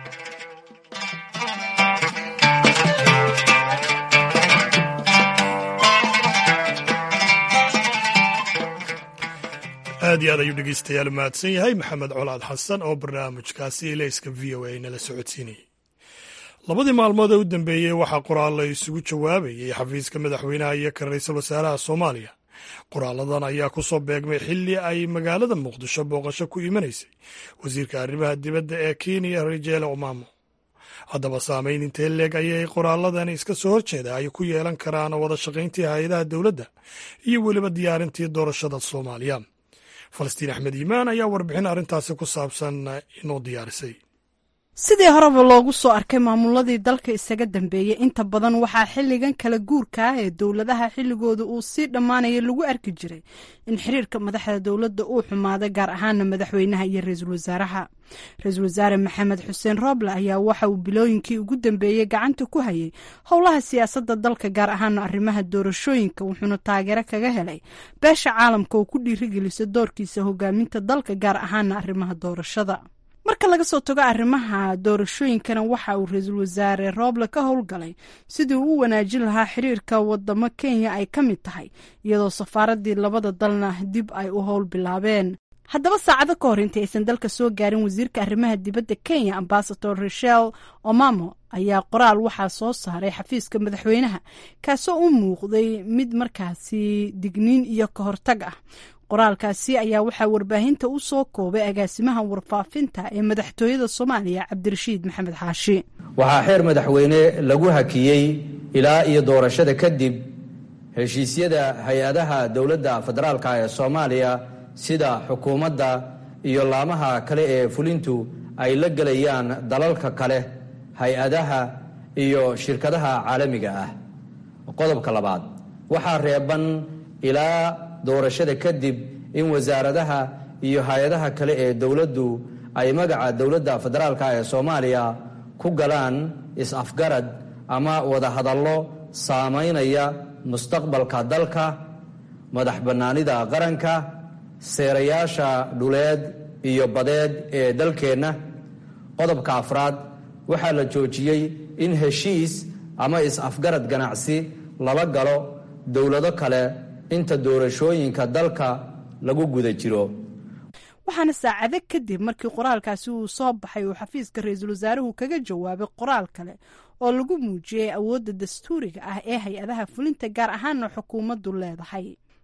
aad iyo aad ayuu dhegeystayaal mahadsan yahay maxamed colaad xasan oo barnaamijkaasi ilayska v o a nala socodsiinayay labadii maalmood ee u dambeeyey waxaa qoraal la isugu jawaabayay xafiiska madaxweynaha iyo ka ra-iisul wasaaraha soomaaliya qoraaladan ayaa ku soo beegmay xilli ay magaalada muqdisho booqasho ku imanaysay wasiirka arrimaha dibadda ee kenya rajeele omamo haddaba saameyn intee leeg ayay qoraaladani iska soo horjeeda ay ku yeelan karaan wada shaqayntii hay-adaha dowladda iyo weliba diyaarintii doorashada soomaaliya falastiin axmed iimaan ayaa warbixin arrintaasi ku saabsan inoo diyaarisay sidii horeba loogu soo arkay maamuladii dalka isaga dambeeyey inta badan waxaa xilligan kala guurka ah ee dowladaha xilligooda uu sii dhammaanaya lagu arki jiray in xiriirka madaxda dowladda uu xumaaday gaar ahaana madaxweynaha iyo ra-iisul wasaaraha ra-iisul wasaare maxamed xuseen rooble ayaa waxa uu bilooyinkii ugu dambeeyey gacanta ku hayay howlaha siyaasadda dalka gaar ahaana arrimaha doorashooyinka wuxuuna taageero kaga helay beesha caalamka oo ku dhiirigelisa doorkiisa hogaaminta dalka gaar ahaana arrimaha doorashada marka laga soo tago arrimaha doorashooyinkana waxa uu ra-iisul wasaare rooble ka howlgalay sidii uu u wanaajin lahaa xiriirka wadamo kenya ay ka mid tahay iyadoo safaaradii labada dalna dib ay u howl bilaabeen haddaba saacado ka hor intii aysan dalka soo gaarin wasiirka arrimaha dibadda kenya ambasador rachel omamo ayaa qoraal waxaa soo saaray xafiiska madaxweynaha kaasoo u muuqday mid markaasi digniin iyo ka hortag ah qoraalkaasi ayaa waxaa warbaahinta u soo koobay agaasimaha warfaafinta ee madaxtooyada soomaaliya cabdirashiid maxamed xaashi waxaa xeer madaxweyne lagu hakiyey ilaa iyo doorashada kadib heshiisyada hay-adaha dowladda federaalka ee soomaaliya sida xukuumadda iyo laamaha kale ee fulintu ay la gelayaan dalalka kale hay-adaha iyo shirkadaha caalamiga ah qodobka labaad waxaa reeban ilaa doorashada kadib in wasaaradaha iyo hay-adaha kale ee dowladdu ay magaca dowladda federaalka ee soomaaliya ku galaan is-afgarad ama wadahadallo saamaynaya mustaqbalka dalka madax bannaanida qaranka seerayaasha dhuleed iyo badeed ee dalkeenna qodobka afraad waxaa la joojiyey in heshiis ama is-afgarad ganacsi lala galo dowlado kale inta doorashooyinka dalka lagu guda jiro waxaana saacado kadib markii qoraalkaasi uu soo baxay uu xafiiska ra-iisul wasaaruhu kaga jawaabay qoraal kale oo lagu muujiyey awoodda dastuuriga ah ee hay-adaha fulinta gaar ahaana xukuumaddu leedahay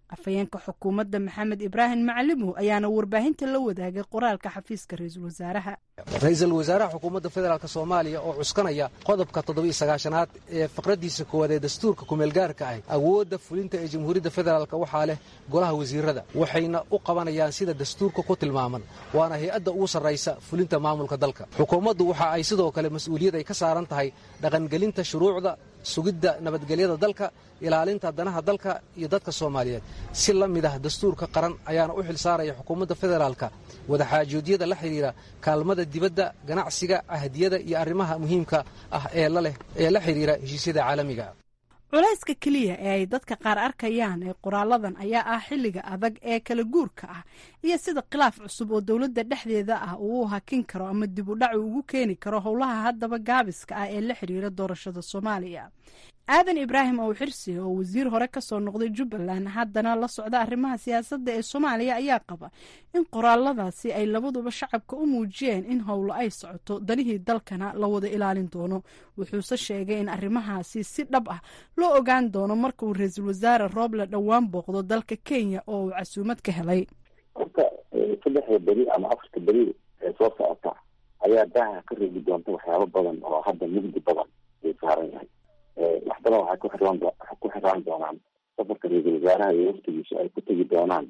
afhayeenka xukuumadda maxamed ibraahim macalimow ayaana warbaahinta la wadaagay qoraalka xafiiska ra-iisul wasaaraha ra-iisul wasaaraha xukuumadda federaalk soomaaliya oo cuskanaya qodobka toddobiyo sagaashanaad ee faqraddiisa koowaad ee dastuurka kumeelgaarka ah awoodda fulinta ee jamhuuriyadda federaalk waxaa leh golaha wasiirada waxayna u qabanayaan sida dastuurka ku tilmaaman waana hay-adda ugu sarraysa fulinta maamulka dalka xukuumaddu waxa ay sidoo kale mas-uuliyad ay ka saaran tahay dhaqangelinta shuruucda sugidda nabadgelyada dalka ilaalinta danaha dalka iyo dadka soomaaliyeed si la mid ah dastuurka qaran ayaana u xil saaraya xukuumadda federaalka wadaxaajoodyada la xidhiira kaalmada dibadda ganacsiga ahdiyada iyo arrimaha muhiimka ah ee laleh ee la xidhiira heshiisyada caalamiga culayska keliya ee ay dadka qaar arkayaan ee qoraaladan ayaa ah xilliga adag ee kala guurka ah iyo sida khilaaf cusub oo dowladda dhexdeeda ah uu u hakin karo ama dib u dhac uu ugu keeni karo howlaha haddaba gaabiska ah ee la xidhiira doorashada soomaaliya aadan ibraahim ow xirsi oo wasiir hore kasoo noqday jubbaland haddana la socda arrimaha siyaasadda ee soomaaliya ayaa qaba in qoraaladaasi ay labaduba shacabka u muujiyeen in howlo ay socoto danihii dalkana la wada ilaalin doono wuxuuse sheegay in arrimahaasi si dhab ah loo ogaan doono marka uu ra-iisul wasaare rooble dhowaan booqdo dalka kenya oo uu casuumad ka helay horta saddexda beri ama afarta beri ee soo socota ayaa daaha ka reebi doonta waxyaabo badan oo hadda mugdi badan ay saaran yahay wax badan waxay ku xiraan ku xiraan doonaan safarka ra-iisul wasaaraha iyo waftigiisu ay ku tegi doonaan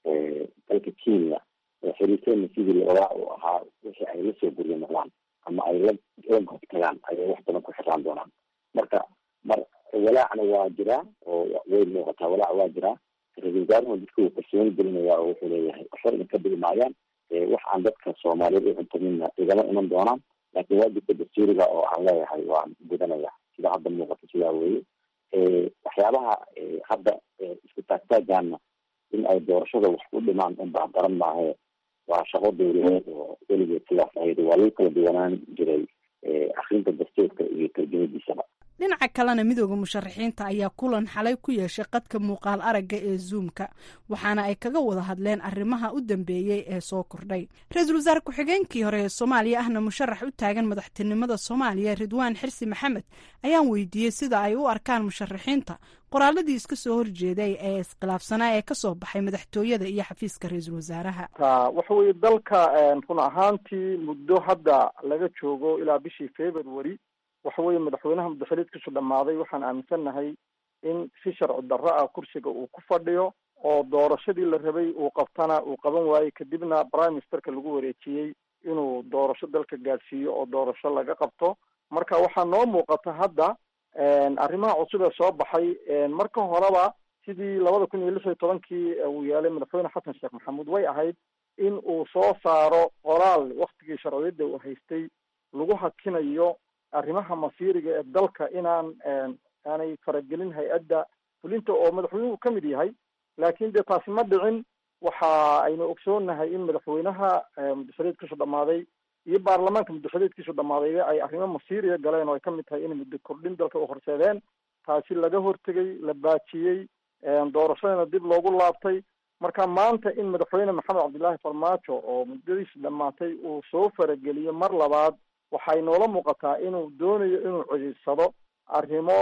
dalka kenya xiriirkeena sidii lawadaa u ahaa wixii ay lasoo guryo noqdaan ama ay la la gobtagaan ayay wax badan ku xiraan doonaan marka mar walaacna waa jiraa oo way muuqataa walaac waa jiraa ra-iisul wasaaruhu dadka wuu kalsooni gelinaya oo wuxuu leeyahay waxba idinka dhigi maayaan wax aan dadka soomaaliyeed u cuntamina igama iman doonaan laakiin waajibka dastuuriga oo aan leeyahay waan gudanaya sida hadda muuqato sidaa weeye waxyaabaha hadda isku taagtaagaana in ay doorashada wax u dhimaan unbaa daran maahe waa shaqo dowladeed oo weligeed sidaas ahayd waa lagu kala duwanaan jiray akrinta dastuurka iyo tarjamadiisaba dhinaca kalena midooda musharaxiinta ayaa kulan xalay ku yeeshay qadka muuqaal aragga ee zuumka waxaana ay kaga wada hadleen arrimaha u dambeeyey ee soo kordhay ra-iisul wasaare ku-xigeenkii hore ee soomaaliya ahna musharax u taagan madaxtinimada soomaaliya ridwaan xirsi maxamed ayaan weydiiyey sida ay u arkaan musharaxiinta qoraaladii iska soo horjeeday ee iskhilaafsanaa ee kasoo baxay madaxtooyada iyo xafiiska ra-iisul wasaaraha waxa weeye dalka run ahaantii muddo hadda laga joogo ilaa bishii february waxa weeye madaxweynaha muddaxiliidkiisu dhammaaday waxaan aaminsannahay in si sharci darro ah kursiga uu ku fadhiyo oo doorashadii la rabay uu qabtana uu qaban waayey kadibna prime ministerka lagu wareejiyey inuu doorasho dalka gaadhsiiyo oo doorasho laga qabto marka waxaa noo muuqata hadda arrimaha cusub ee soo baxay marka horeba sidii labada kun iyo lix iyo tobankii uu yeelay madaxweyne xasan sheekh maxamuud way ahayd in uu soo saaro qoraal waktigii sharciyadda uu haystay lagu hakinayo arrimaha masiiriga ee dalka inaan aanay faragelin hay-adda fulinta oo madaxweynuhu ka mid yahay laakiin dee taasi ma dhicin waxa aynu ogsoonnahay in madaxweynaha muddaxiliedkiisu dhammaaday iyo baarlamaanka muddaxiliedkiisu dhammaaday ay arrimo masiiriya galeen oo ay ka mid tahay inay muddo kordhin dalka u horseedeen taasi laga hortegay la baajiyey doorashadana dib loogu laabtay marka maanta in madaxweyne maxamed cabdillaahi farmaajo oo muddadiisi dhammaatay uu soo farageliyo mar labaad waxay noola muuqataa inuu doonayo inuu codiidsado arrimo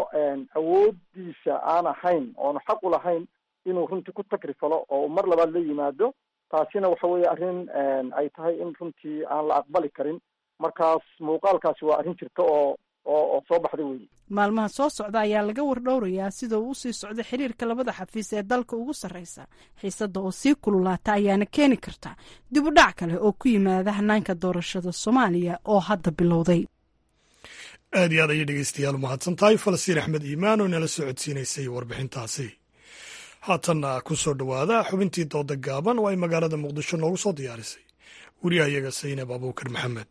awoodiisa aan ahayn oonu xaq u lahayn inuu runtii ku takrifalo oo mar labaad la yimaado taasina waxa weeye arrin ay tahay in runtii aan la aqbali karin markaas muuqaalkaasi waa arrin jirta oo oo oo soo baxda weyi maalmaha soo socda ayaa laga wardhowrayaa sida uu usii socda xiriirka labada xafiis ee dalka ugu sarreysa xiisadda oo sii kululaata ayaana keeni karta dib u dhac kale oo ku yimaada hanaanka doorashada soomaaliya oo hadda bilowday aad iyo aad ayay dhegeystayaal umahadsan tahay falastiin axmed iimaan oo nala soo codsiinaysay warbixintaasi haatanna ku soo dhowaada xubintii dooda gaaban oo ay magaalada muqdisho noogu soo diyaarisay weriyahayaga saynab abuukar maxamed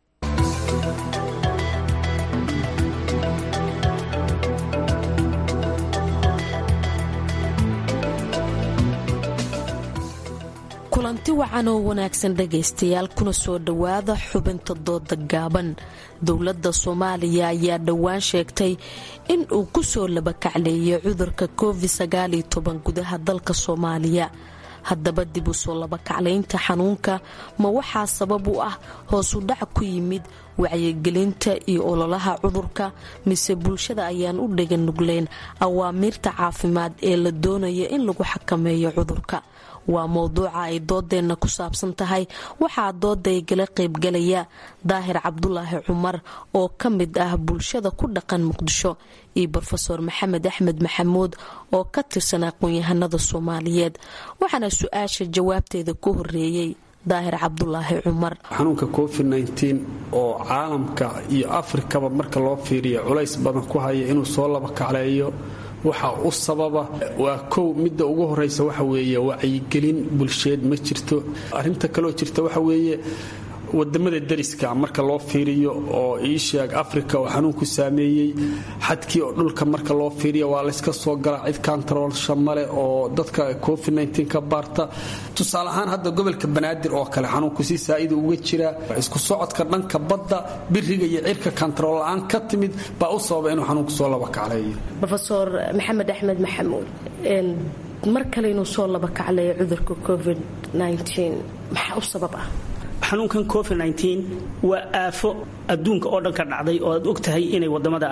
kulanti wacan oo wanaagsan dhegaystayaal kuna soo dhowaada xubinta dooda gaaban dowladda soomaaliya ayaa dhowaan sheegtay in uu ku soo labakacleeyay cudurka covid sagaaliyo toban gudaha dalka soomaaliya haddaba dib u soo labakaclaynta xanuunka ma waxaa sabab u ah hoosu dhac ku yimid wacyigelinta iyo ololaha cudurka mise bulshada ayaan u dhegan nugleyn awaamiirta caafimaad ee la doonaya in lagu xakameeyo cudurka waa mowduuca ay doodeenna ku saabsan tahay waxaa doodaygala qaybgalaya daahir cabdulaahi cumar oo ka mid ah bulshada ku dhaqan muqdisho iyo rofeor maxamed axmed maxamuud oo ka tirsan aqoon-yahanada soomaaliyeed waxaana su-aasha jawaabteeda ku horeeyey daahir cabdulaahi cumar xanuunka covid oo caalamka iyo afrikaba marka loo fiiriya culays badan ku haya inuu soo laba kacleeyo waxa u sababa waa kow midda ugu horeysa waxa weeye wacyigelin bulsheed ma jirto arrinta kaloo jirta waxa weeye wadamada dariska marka loo fiiriyo oo iisheeg africa oo xanuunku saameeyey xadkii oo dhulka marka loo fiiriyo waa layska soo galaa cid kantaroolsha male oo dadka covid ka baarta tusaale ahaan hadda gobolka banaadir oo kale xanuunku si saa'ida uga jira isku socodka dhanka badda biriga iyo cirka kantarool la-aan ka timid baa u sababa inuu xanuunku soo laba kacleeyo rofeor maxamed axmed maxamuud mar kale inuu soo laba kacleeyo cudurka covid maxaa u sabab ah xanuunkan covid waa aafo adduunka oo dhan ka dhacday oo aad og tahay inay wadamada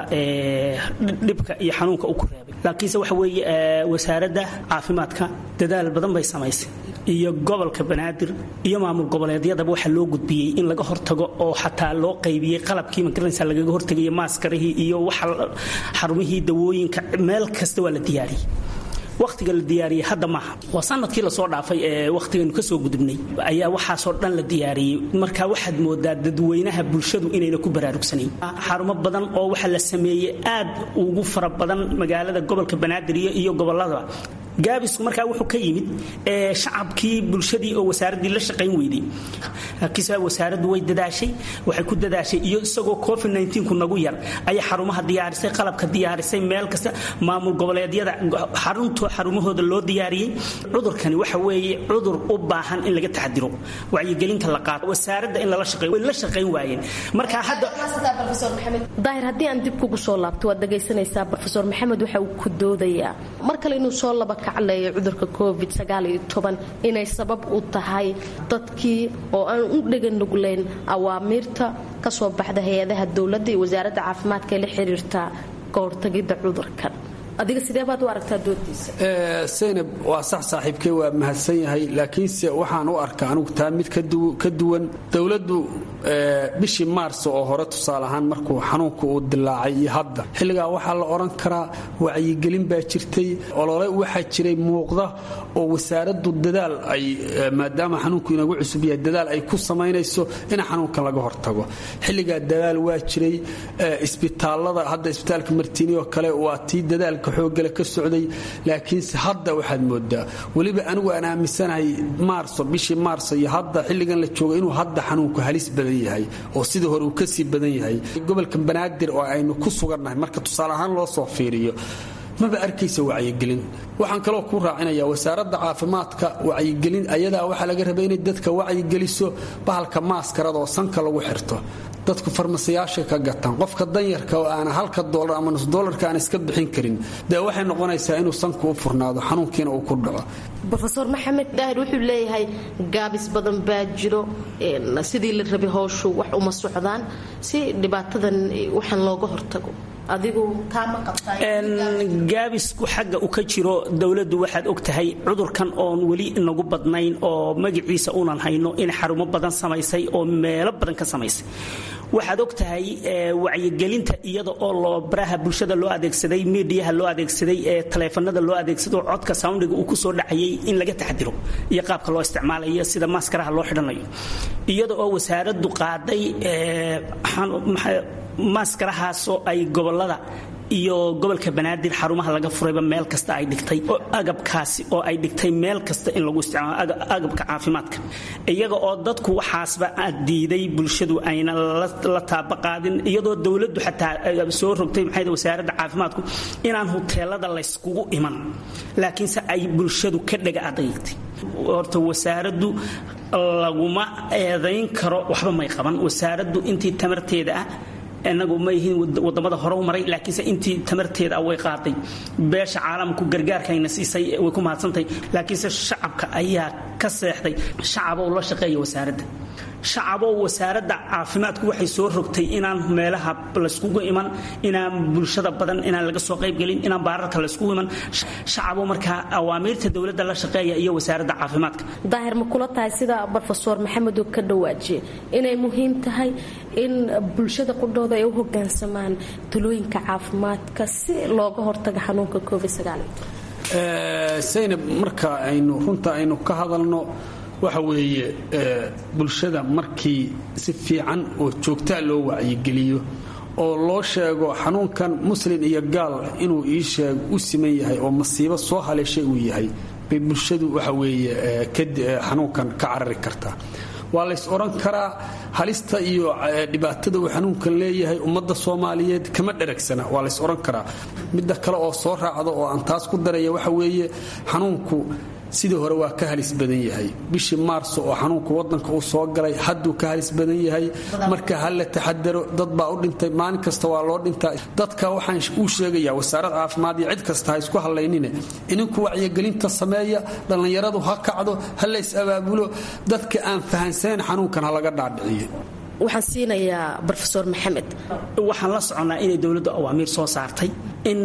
dhibka iyo xanuunka u ku reebay laakiinse waxa weeye wasaaradda caafimaadka dadaal badan bay samaysay iyo gobolka banaadir iyo maamul goboleedyadaba waxaa loo gudbiyey in laga hortago oo xataa loo qaybiyey qalabkii magaranaysa lagaga hortagaya maaskarihii iyo waxa xarumihii dawooyinka meel kasta waa la diyaariyey wakhtiga la diyaariyey hadda maaha waa sanadkii lasoo dhaafay ee wakhtiganu kasoo gudubnay ayaa waxaasoo dhan la diyaariyey marka waxaad moodaa dadweynaha bulshadu inayna ku baraarugsanayn xarumo badan oo waxa la sameeyey aad ugu fara badan magaalada gobolka banaadir iyo gobolladaba gaabisku markaa wuxuu ka yimid shacabkii bulshadii oo wasaaraddii la shaqayn weyday laakiinse wasaaraddu way dadaashay waxay ku dadaashay iyo isagoo covid ku nagu yar ayay xarumaha diyaarisay qalabka diyaarisay meel kasta maamul goboleedyada xarunto xarumahooda loo diyaariyey cudurkani waxa weeye cudur u baahan in laga taxadiro wacyigelinta la qaato wasaaradda in lala shaqeeyo way la shaqayn waayeen marka hadda daahir haddii aan dib kugu soo laabto waad dhagaysanaysaa rofeor maxamed waxa uu ku doodayaa mar kale inuu soo laba kacleeyo cudurka covid inay sabab u tahay dadkii oo aan u dhegan nugleyn awaamiirta kasoo baxda hay-adaha dowladda iyo wasaaradda caafimaadka ee la xiriirta kahortagidda cudurkan adiga sideebaad u aragtaa doodiisa saynab waa sax saaxiibkey waa mahadsan yahay laakiinse waxaan u arkaa anugu taa mid ka duwan dowladdu bishii maars oo hore tusaale ahaan markuu xanuunku uu dilaacay iyo hadda xilligaa waxaa la odhan karaa wacyigelin baa jirtay olole waxaa jiray muuqda oo wasaaraddu dadaal ay maadaama xanuunku inagu cusub yahay dadaal ay ku samaynayso in xanuunkan laga hortago xilligaa dadaal waa jiray isbitaalada hadda isbitaalka martiini oo kale waa tii dadaalka xoogale ka socday laakiinse hadda waxaad moodaa weliba anigu aan aaminsanahay maarso bishii maarso iyo hadda xilligan la jooga inuu hadda xanuunku halis badan yahay oo sidii hore uu kasii badan yahay gobolka banaadir oo aynu ku sugannahay marka tusaale ahaan loo soo fiiriyo maba arkaysa wacyigelin waxaan kaloo ku raacinaya wasaaradda caafimaadka wacyigelin ayadaa waxaa laga raba inay dadka wacyigeliso bahalka maaskarada oo sanka lagu xirto dadku farmasiyaashay ka gataan qofka danyarka oo aana halka dolar ama nus dolarka aan iska bixin karin dee waxay noqonaysaa inuu sanku u furnaado xanuunkiina uu ku dhaco rofeor maxamed daahir wuxuu leeyahay gaabis badan baa jiro sidii la rabay howshu wax uma socdaan si dhibaatadan waxaan looga hortago adigu taama gaabisku xagga u ka jiro dowladdu waxaad og tahay cudurkan oon weli nagu badnayn oo magaciisa unan hayno in xarumo badan samaysay oo meelo badan ka samaysay waxaad og tahay wacyigelinta iyada oo loo baraha bulshada loo adeegsaday miidiyaha loo adeegsaday ee taleefanada loo adeegsado codka soundhiga uu kusoo dhacayay in laga taxadiro iyo qaabka loo isticmaalayo sida maaskaraha loo xidhanayo iyada oo wasaaraddu qaaday maaskarahaasoo ay gobolada iyo gobolka banaadir xarumaha laga furayba meel kasta ay dhigtay oo agabkaasi oo ay dhigtay meel kasta in lagu isticmaalo agabka caafimaadka iyaga oo dadku waxaasba diiday bulshadu ayna la taabaqaadin iyadoo dowladdu xataa soo rogtay maxay wasaaradda caafimaadku inaan huteelada layskugu iman laakiinse ay bulshadu ka dhaga adaytay horta wasaaraddu laguma eedayn karo waxba may qaban wasaaraddu intii tamarteeda ah inagu ma yihiin wadamada hore u maray laakiinse intii tamarteeda way qaaday beesha caalamku gargaarkayna siisay way ku mahadsantahay laakiinse shacabka ayaa ka seexday shacaba u la shaqeeya wasaaradda shacaboo wasaaradda caafimaadku waxay soo rogtay inaan meelaha layskugu iman inaan bulshada badan inaan laga soo qaybgelin inaan baararka layskugu iman shacaboo markaa awaamiirta dowladda la shaqeeya iyo wasaaradda caafimaadka daahir ma kula tahay sida brofesor maxamed uu ka dhawaajiye inay muhiim tahay in bulshada qudhooda ay u hogaansamaan talooyinka caafimaadka si looga hortaga xanuunka covid saynab marka aynu runta aynu ka hadalno waxa weeye bulshada markii si fiican oo joogtaa loo wacyigeliyo oo loo sheego xanuunkan muslin iyo gaal inuu ii sheeg u siman yahay oo masiibo soo haleeshay uu yahay bay bulshadu waxa weeye xanuunkan ka carari kartaa waa lays odhan karaa halista iyo dhibaatada uu xanuunkan leeyahay ummadda soomaaliyeed kama dheragsana waa lays odhan karaa midda kale oo soo raacda oo aan taas ku daraya waxa weeye xanuunku sidii hore waa ka halis badan yahay bishii maarso oo xanuunka wadanka uu soo galay hadduu ka halis badan yahay marka ha la taxadaro dad baa u dhintay maalin kasta waa loo dhintaa dadka waxaan uu sheegayaa wasaarad caafimaad iyo cid kasta ha isku hallaynine ininku wacyigelinta sameeya dhallinyaradu ha kacdo ha lays abaabulo dadka aan fahansaneyn xanuunkan ha laga dhaadhiciyo waxaan siinayaa rofesor maxamed waxaan la soconnaa inay dowladdu awaamiir soo saartay in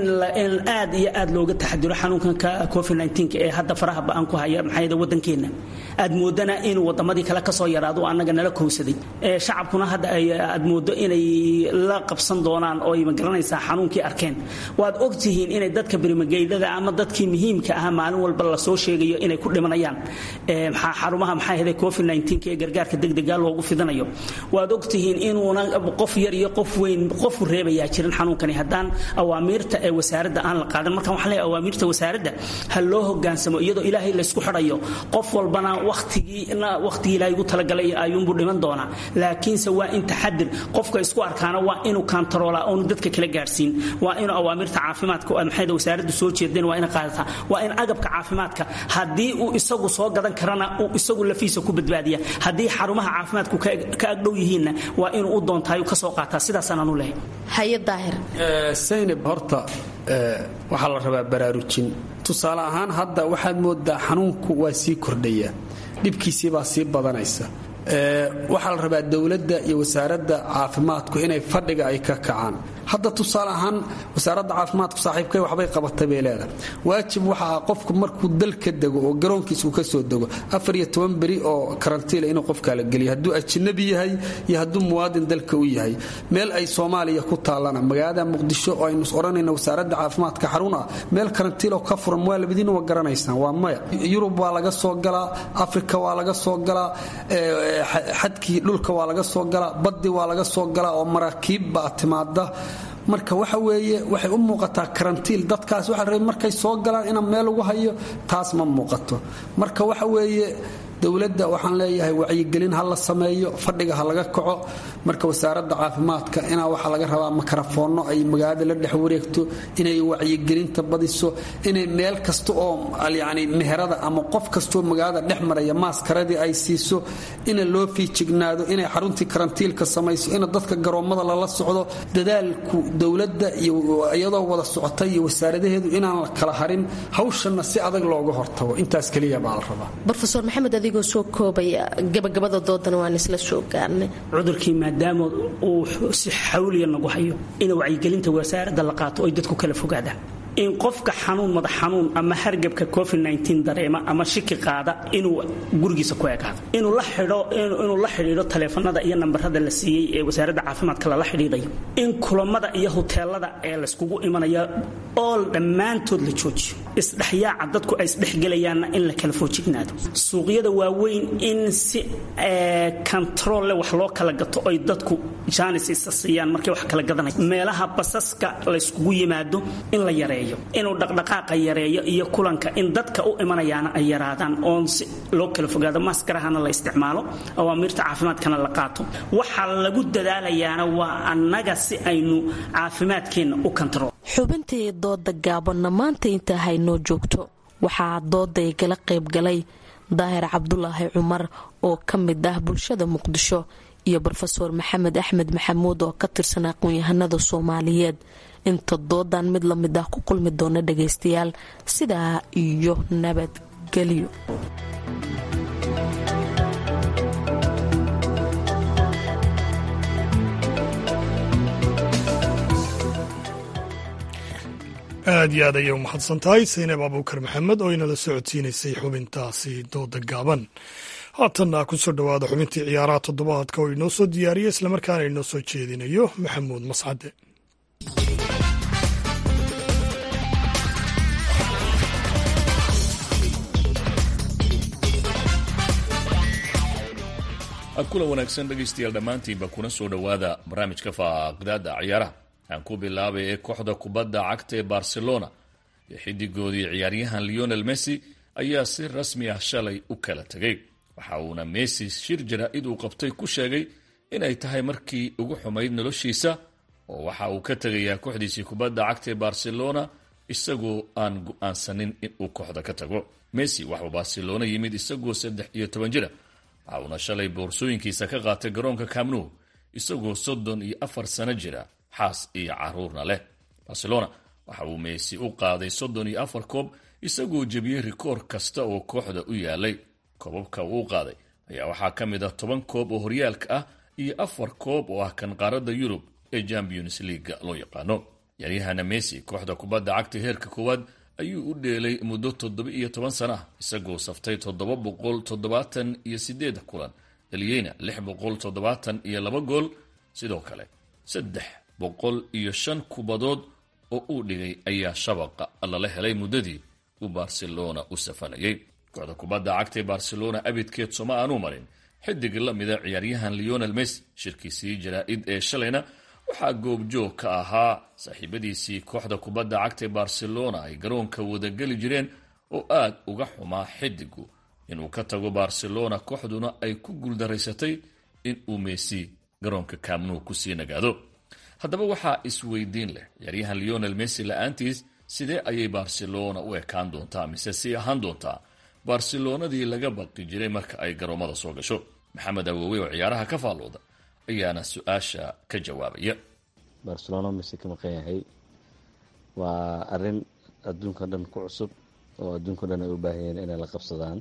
aad iyo aad looga taxadiro xanuunkanka covid ee hadda faraha ba-an ku haya maxaa wadankeenna aad moodana inuu wadamadii kale kasoo yaraado annaga nala kowsaday shacabkuna hadda aad moodo inay la qabsan doonaan oo magaranaysaa xanuunkii arkeen waad ogtihiin inay dadka berimageydada ama dadkii muhiimka ah maalin walba lasoo sheegayo inay ku dhimanayaan xarumaha maxaa covid ee gargaarka degdega loogu fidanayo waad ogtihiin inuuna qof yar iyo qof weyn qofu reebayaa jirin xanuunkani haddaan awaamiirta ee wasaaradda aan la qaadan markaan waxaan leeyahay awaamiirta wasaaradda ha loo hogaansamo iyadoo ilaahay laysku xidhayo qof walbana wakhtigii wakhtigii ilaahay ugu talagalay ayuunbuu dhiman doonaa laakiinse waa in taxadir qofka isku arkaana waa inuu kantaroolaa oonu dadka kala gaadhsiin waa inuu awaamirta caafimaadka maxayda wasaaraddu soo jeedeen waa ina qaadataa waa in agabka caafimaadka haddii uu isagu soo gadan karana uu isagu lafiisa ku badbaadiya haddii xarumaha caafimaadku ka agdhow yihiinna waa inuu u doontaayu ka soo qaataa sidaasaan aanu lehay haye daahir saynab horta waxaa la rabaa baraarujin tusaale ahaan hadda waxaad moodaa xanuunku waa sii kordhaya dhibkiisii baa sii badanaysa waxaa la rabaa dowladda iyo wasaaradda caafimaadku inay fadhiga ay ka kacaan hadda tusaale ahaan wasaaradda caafimaadku saaxiibkay waxbay qabatay bay leedahay waajib waxa ah qofku markuu dal ka dego oo garoonkiisa uu ka soo dego afar iyo toban beri oo karantiila inuu qofkaa la geliyo hadduu ajnabi yahay iyo hadduu muwaadin dalka u yahay meel ay soomaaliya ku taallana magaalada muqdisho oo aynu odhanayna wasaaradda caafimaadka xarun ah meel karantiiloo ka furan waa labadiina waa garanaysaan waa maya yurub waa laga soo galaa afrika waa laga soo galaa xadkii dhulka waa laga soo galaa baddi waa laga soo galaa oo maraakiib baa timaada marka waxa weeye waxay u muuqataa karantiil dadkaas waxa rabay markay soo galaan ina meel ugu hayo taas ma muuqato marka waxa weeye dowladda waxaan leeyahay wacyigelin ha la sameeyo fadhiga ha laga kaco marka wasaaradda caafimaadka inaa waxaa laga rabaa makarafoonno ay magaalada la dhex wareegto inay wacyigelinta badiso inay meel kasta oo yani meherada ama qof kastoo magaalada dhex maraya maaskaradii ay siiso ina loo fiijignaado inay xaruntii karantiilka samayso ina dadka garoommada lala socdo dadaalku dowladda iyo iyadoo wada socotay iyo wasaaradaheedu inaan la kala harin hawshanna si adag looga hortago intaas keliya baa la rabaa rofesor maxamed adigoo soo koobaya gabagabada doodana waan isla soo gaarnay cudurkii maadaama uu si xawliya nagu hayo in wacyigelinta wasaaradda la qaato oy dadku kala fogaadaan in qofka xanuun madax xanuun ama hargabka covid dareema ama shiki qaada inuu gurigiisa ku ekaado inuu la xidhiidho taleefanada iyo nambarada la siiyey ee wasaaradda caafimaadka lala xidhiidhayo in kulamada iyo huteelada ee layskugu imanaya ool dhammaantood la joojiyo isdhexyaaca dadku ay isdhexgelayaanna in la kala foojignaado suuqyada waaweyn in si kontarolle wax loo kala gato oy dadku jaanis isa siiyaan markay wax kala gadanaya meelaha basaska layskugu yimaado in la yareeyo inuu dhaqdhaqaaqa yareeyo iyo kulanka in dadka u imanayaana ay yaraadaan oon si loo kala fogaado maskarahana la isticmaalo awaamiirta caafimaadkana la qaato waxaa lagu dadaalayaana waa annaga si aynu caafimaadkeenna u kontarool xubintii dooda gaabanna maanta intaa haynoo joogto waxaa dooday gala qaybgalay daahir cabdulaahi cumar oo ka mid ah bulshada muqdisho iyo rofeor maxamed axmed maxamuud oo ka tirsan aqoon-yahanada soomaaliyeed inta doodan mid lamid ah ku kulmi doona dhagaystayaal sidaa iyo nabadgelyo aad iyo aad ayay u mahadsan tahay saynab abuukar maxamed oo inala socodsiinaysay xubintaasi dooda gaaban haatanna ku soo dhowaada xubintii ciyaaraha toddobaadka oo inoo soo diyaariya islamarkaana inoo soo jeedinayo maxamuud mascade kulan wanaagsan dhegaystayaal dhammaantiinba kuna soo dhowaada barnaamijka faaqdaada ciyaaraha aan ku bilaabay ee kooxda kubadda cagta ee barcelona iyo xidigoodii ciyaaryahan leonel messi ayaa si rasmi ah shalay u kala tegay waxa uuna messi shir jaraa'id uu qabtay ku sheegay inay tahay markii ugu xumayd noloshiisa oo waxa uu ka tegayaa kooxdiisii kubadda cagta ee barcelona isagoo aan go-aansanin inuu kooxda ka tago messi waxuu barcelona yimid isagoo saddex iyo toban jira waxa uuna shalay boorsooyinkiisa ka qaatay garoonka camnu isagoo soddon iyo afar sano jira xaas iyo caruurna leh barcelona waxa uu meesi u qaaday soddon iyo afar koob isagoo jebiyey rikoor kasta oo kooxda u yaalay koobabka uu u qaaday ayaa waxaa ka mid ah toban koob oo horyaalka ah iyo afar koob oo ah kan qaaradda yurub ee champions leaga loo yaqaano yaryahana messi kooxda kubadda cagta heerka koowaad ayuu u dheelay muddo toddoba iyo toban sana ah isagoo saftay toddoba boqol toddobaatan iyo sideed kulan dhaliyeyna lix boqol toddobaatan iyo laba gool sidoo kale saddex boqol iyo shan kubadood oo uu dhigay ayaa shabaqa lala helay muddadii uu barcelona u safanayay kooxda kubadda cagta ee barcelona abidkeed soma aanu marin xidig la mida ciyaaryahan leonel messi shirkiisii jaraa-id ee shalayna waxaa goobjoog ka ahaa saaxiibadiisii kooxda kubadda cagta ee barcelona ay garoonka wadageli jireen oo aad uga xumaa xidigu inuu ka tago barcelona kooxduna ay ku guuldaraysatay inuu messi garoonka camnu kusii nagaado haddaba waxaa isweydiin leh ciyaaryahan leonel messi la-aantiis sidee ayay barcelona u ekaan doontaa mise sii ahaan doontaa barcelonadii laga baqi jiray marka ay garoomada soo gasho maxamed awowe oo ciyaaraha ka faallooda ayaana su-aasha ka jawaabaya barcelona mise ka maqan yahay waa arin adduunka dhan ku cusub oo adduunka dhan ay u baahan yihiin inay la qabsadaan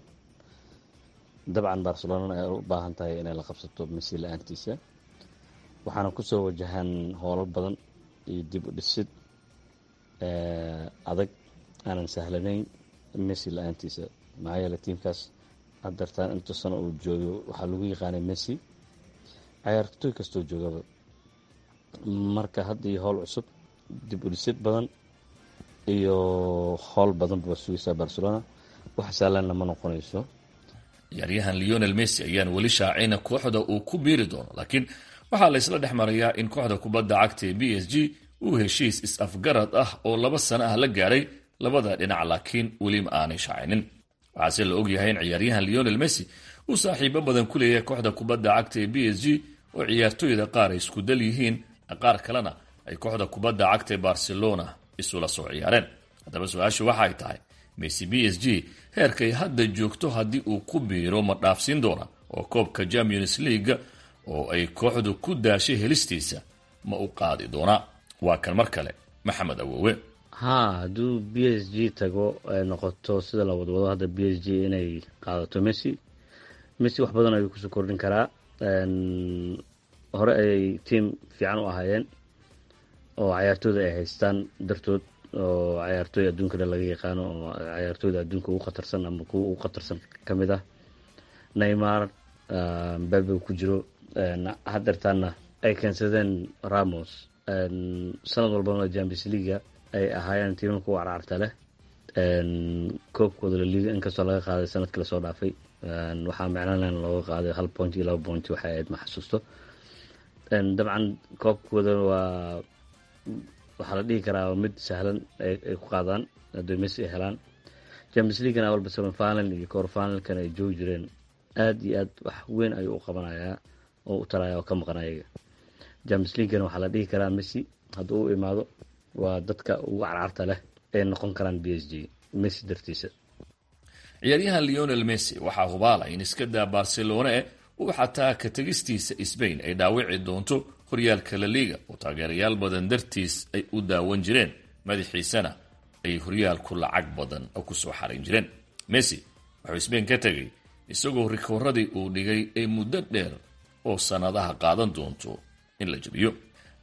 dabcan barcelonana ay u baahan tahay inay la qabsato messi la-aantiisa waxaana kusoo wajahan hoolal badan iyo dib u dhisid adag aanan sahlanayn messi la-aantiisa maxaa yeele tiimkaas hadartaan inta sano uu joogo waxaa lagu yaqaanay messi cayaartooy kastoo joogaba marka hadda iyo howl cusub dib u dhisid badan iyo howl badan baa sugaysaa barcelona wax saalanna ma noqonayso ciyaaryahan leonel messi ayaan weli shaacayna kooxda uu ku biiri doono laakiin waxaa la isla dhex marayaa in kooxda kubadda cagta ee b s g uu heshiis is-afgarad ah oo laba sano ah la gaaray labada dhinac laakiin welima aanay shaacaynin waxaase la ogyahay in ciyaaryahan leonel messi uu saaxiibo badan ku leeyahay kooxda kubadda cagta ee b s g oo ciyaartooyda qaar ay isku dal yihiin qaar kalena ay kooxda kubadda cagta ee barcelona isula soo ciyaareen haddaba su-aashu waxa ay tahay messi b s g heerkay hadda joogto haddii uu ku biiro ma dhaafsiin doona oo koobka champions leaga oo ay kooxdu ku daashay helistiisa ma u qaadi doonaa waa kan mar kale maxamed awowe haa hadduu b s g tago ay noqoto sida la wadwado hadda b s g inay qaadato messi messi wax badan ayuu kusoo kordhin karaa hore ayay tiam fiican u ahaayeen oo cayaartooyda ay haystaan dartood oo cayaartooy adduunka dhan laga yaqaano oo cayaartooyda adduunka ugu khatarsan ama kuwa ugu khatarsan ka mid ah neymar mbabe ku jiro hadeertaana ay keensadeen ramos sanad walbana champions leaga ay ahaayeen tiimamka u carcarta leh koobkooda laliga inkastoo laga qaaday sanadkii lasoo dhaafay waxaa micnalan looga qaaday hal point iyo laba point waxay ahayd ma xasuusto dabcan koobkooda waa waxaa la dhihi karaa mid sahlan ay ku qaadaan haddii messi ay helaan champions leaguena walba seven final iyo cor finalkan ay joogi jireen aad iyo aad wax weyn ayuu u qabanayaa oo u talaya oo ka maqan ayaga champions leaguena waxaa la dhihi karaa messi hadduu u imaado waa dadka ugu carcarta leh ay noqon karaan b s g messi dartiisa ciyaaryahan leonel messi waxaa hubaala in iska daa barcelona eh uu xataa ka tegistiisa sbain ay dhaawici doonto horyaalka la liga oo taageerayaal badan dartiis ay u daawan jireen madaxiisana ay horyaalku lacag badan kusoo xarayn jireen messi wuxuu sbain ka tegay isagoo rikooradii uu dhigay ee muddo dheer oo sannadaha qaadan doonto in la jebiyo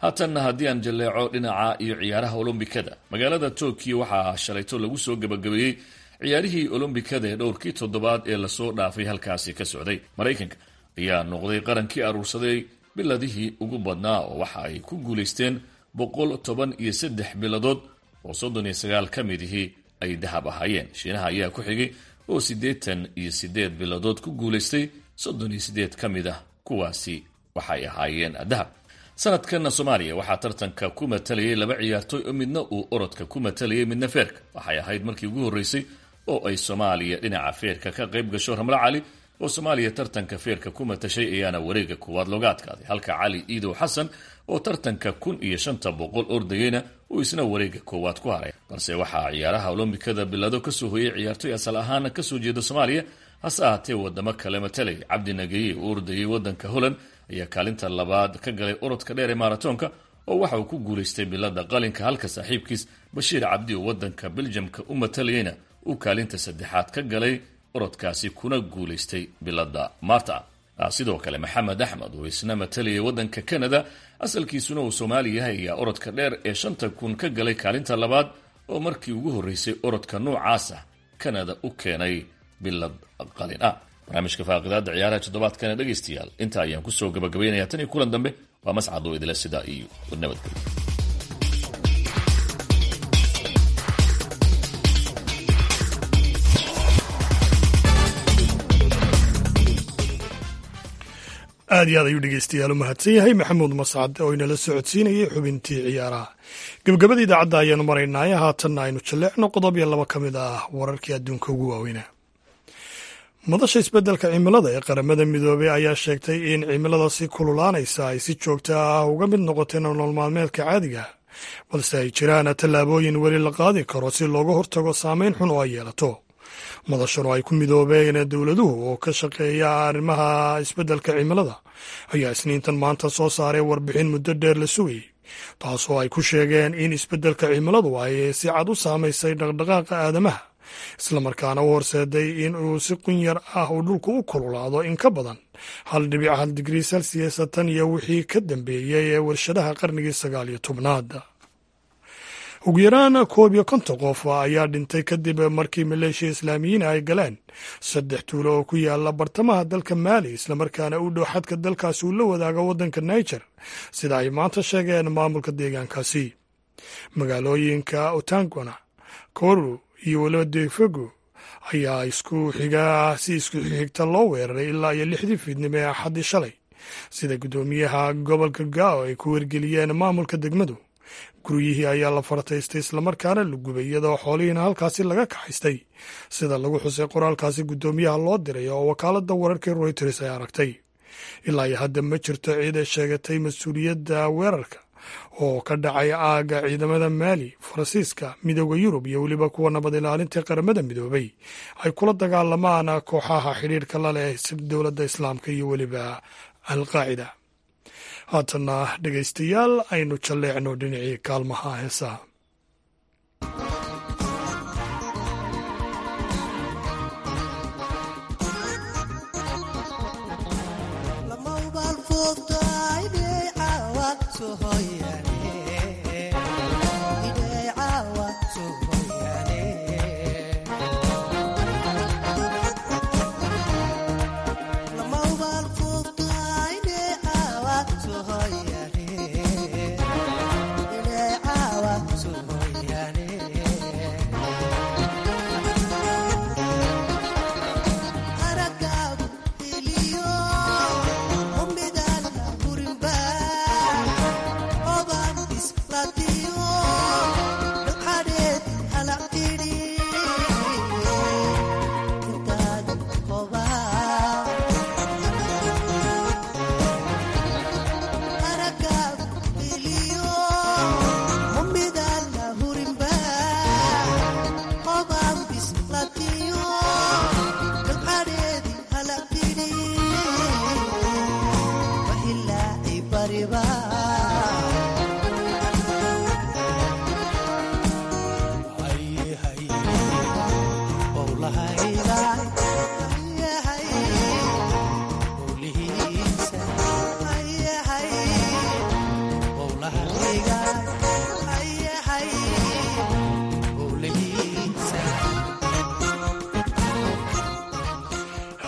haatanna haddii aan jalleeco dhinaca iyo ciyaaraha olombikada magaalada tokyo waxaa shalayto lagu soo gabagabeeyey ciyaarihii olombikada ee dhowrkii toddobaad ee lasoo dhaafay halkaasi ka socday maraykanka ayaa noqday qarankii aruursaday biladihii ugu badnaa oo waxa ay ku guulaysteen boqol toban iyo saddex biladood oo soddon iyo sagaal ka midihii ay dahab ahaayeen shiinaha ayaa ku xigay oo siddeetan iyo siddeed biladood ku guulaystay soddon iyo siddeed ka mid ah kuwaasi waxay ahaayeen dahab sanadkanna soomaaliya waxaa tartanka ku matalayay laba ciyaartooy oo midna uu orodka ku matalayay midna feerka waxay ahayd markii ugu horreysay oo ay soomaaliya dhinaca feerka ka qayb gasho ramlo cali oo soomaaliya tartanka feerka ku matashay ayaana wareega koowaad looga adkaaday halka cali iidow xasan oo tartanka kun iyo shanta boqol ordayeyna uu isna wareega koowaad ku haray balse waxaa ciyaaraha olombikada bilado kasoo hoyay ciyaartooy asal ahaana kasoo jeeda soomaaliya hase ahaatee wadamo kale matalay cabdi nageye uu ordayay wadanka holland ayaa kaalinta labaad ka galay orodka dheer ee maratoonka oo waxa uu ku guulaystay bilada qalinka halka saaxiibkiis bashiir cabdi oo wadanka beljamka u matalayeyna uu kaalinta saddexaad ka galay orodkaasi kuna guulaystay bilada marta sidoo kale maxamed axmed oo isna matalayay wadanka canada asalkiisuna uu soomaali yahay ayaa orodka dheer ee shanta kun ka galay kaalinta labaad oo markii ugu horreysay orodka noocaasa canada u keenay bilad qalin ah barnaamijka faaqidaada ciyaaraha toddobaadkana dhegaystayaal inta ayaan kusoo gabagabaynaya tan iyo kulan dambe waa mascad oo idila sidaa iyo nabadgelyo aad iyo aad ayuu dhegeystayaal u mahadsan yahay maxamuud mascad oo inala socodsiinayay xubintii ciyaaraha gebagabada idaacadda ayaanu maraynaaye haatanna aynu jalleecno qodob iyo laba ka mid ah wararkii adduunka ugu waaweynaa madasha isbeddelka cimilada ee qaramada midoobey ayaa sheegtay in cimilada si kululaanaysa ay si joogta ah uga mid noqotay nolol maalmeedka caadiga balse ay jiraan tallaabooyin weli la qaadi karo si looga hortago saameyn xun oo ay yeelato madashan oo ay ku midoobeen dowladuhu oo ka shaqeeya arrimaha isbeddelka cimilada ayaa isniintan maanta soo saaray warbixin muddo dheer la sugayay taasoo ay ku sheegeen in isbeddelka cimiladu ay si cad u saamaysay dhaqdhaqaaqa aadamaha islamarkaana u horseeday in uu si qunyar ah uu dhulku u kululaado in ka badan hal dhibic hal digrii celsius tan iyo wixii ka dambeeyey ee warshadaha qarnigii sagaal iyo tobnaad ugu yaraan koob iyo konton qof ayaa dhintay kadib markii maleeshiya islaamiyiin ay galeen saddex tuulo oo ku yaala bartamaha dalka maali islamarkaana u dhow xadka dalkaasi uu la wadaago waddanka niger sida ay maanta sheegeen maamulka deegaankaasi magaalooyinka otangona koru iyo weliba defego ayaa isku xiga si isku xigta loo weeraray ilaa iyo lixdii fiidnimo ee axaddii shalay sida guddoomiyaha gobolka gao ay ku wargeliyeen maamulka degmadu guryihii ayaa la fartaystay islamarkaana la gubay iyadoo xoolihiina halkaasi laga kaxaystay sida lagu xusay qoraalkaasi guddoomiyaha loo diray oo wakaaladda wararkii royters ay aragtay ilaa iyo hadda ma jirto ciid ay sheegatay mas-uuliyadda weerarka oo ka dhacay aagga ciidamada maali faransiiska midooda yurub iyo weliba kuwa nabad ilaalinta qaramada midoobay ay kula dagaalamaan kooxaha xidhiirka la leh dowladda islaamka iyo weliba alqaacida haatana dhegaystayaal aynu jalleecno dhinacii kaalmaha heesaha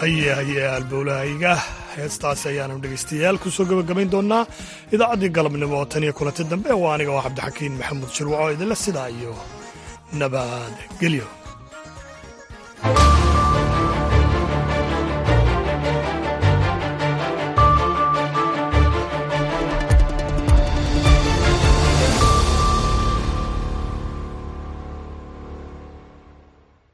haye haye albowlahayga heestaasi ayaanu dhegaystayaal kusoo gabagabayn doonaa idaacaddii galabnimo oo tan iyo kulanti dambe waa aniga oo cabdixakiin maxamuud shirwaco idinle sidaa iyo nabad gelyo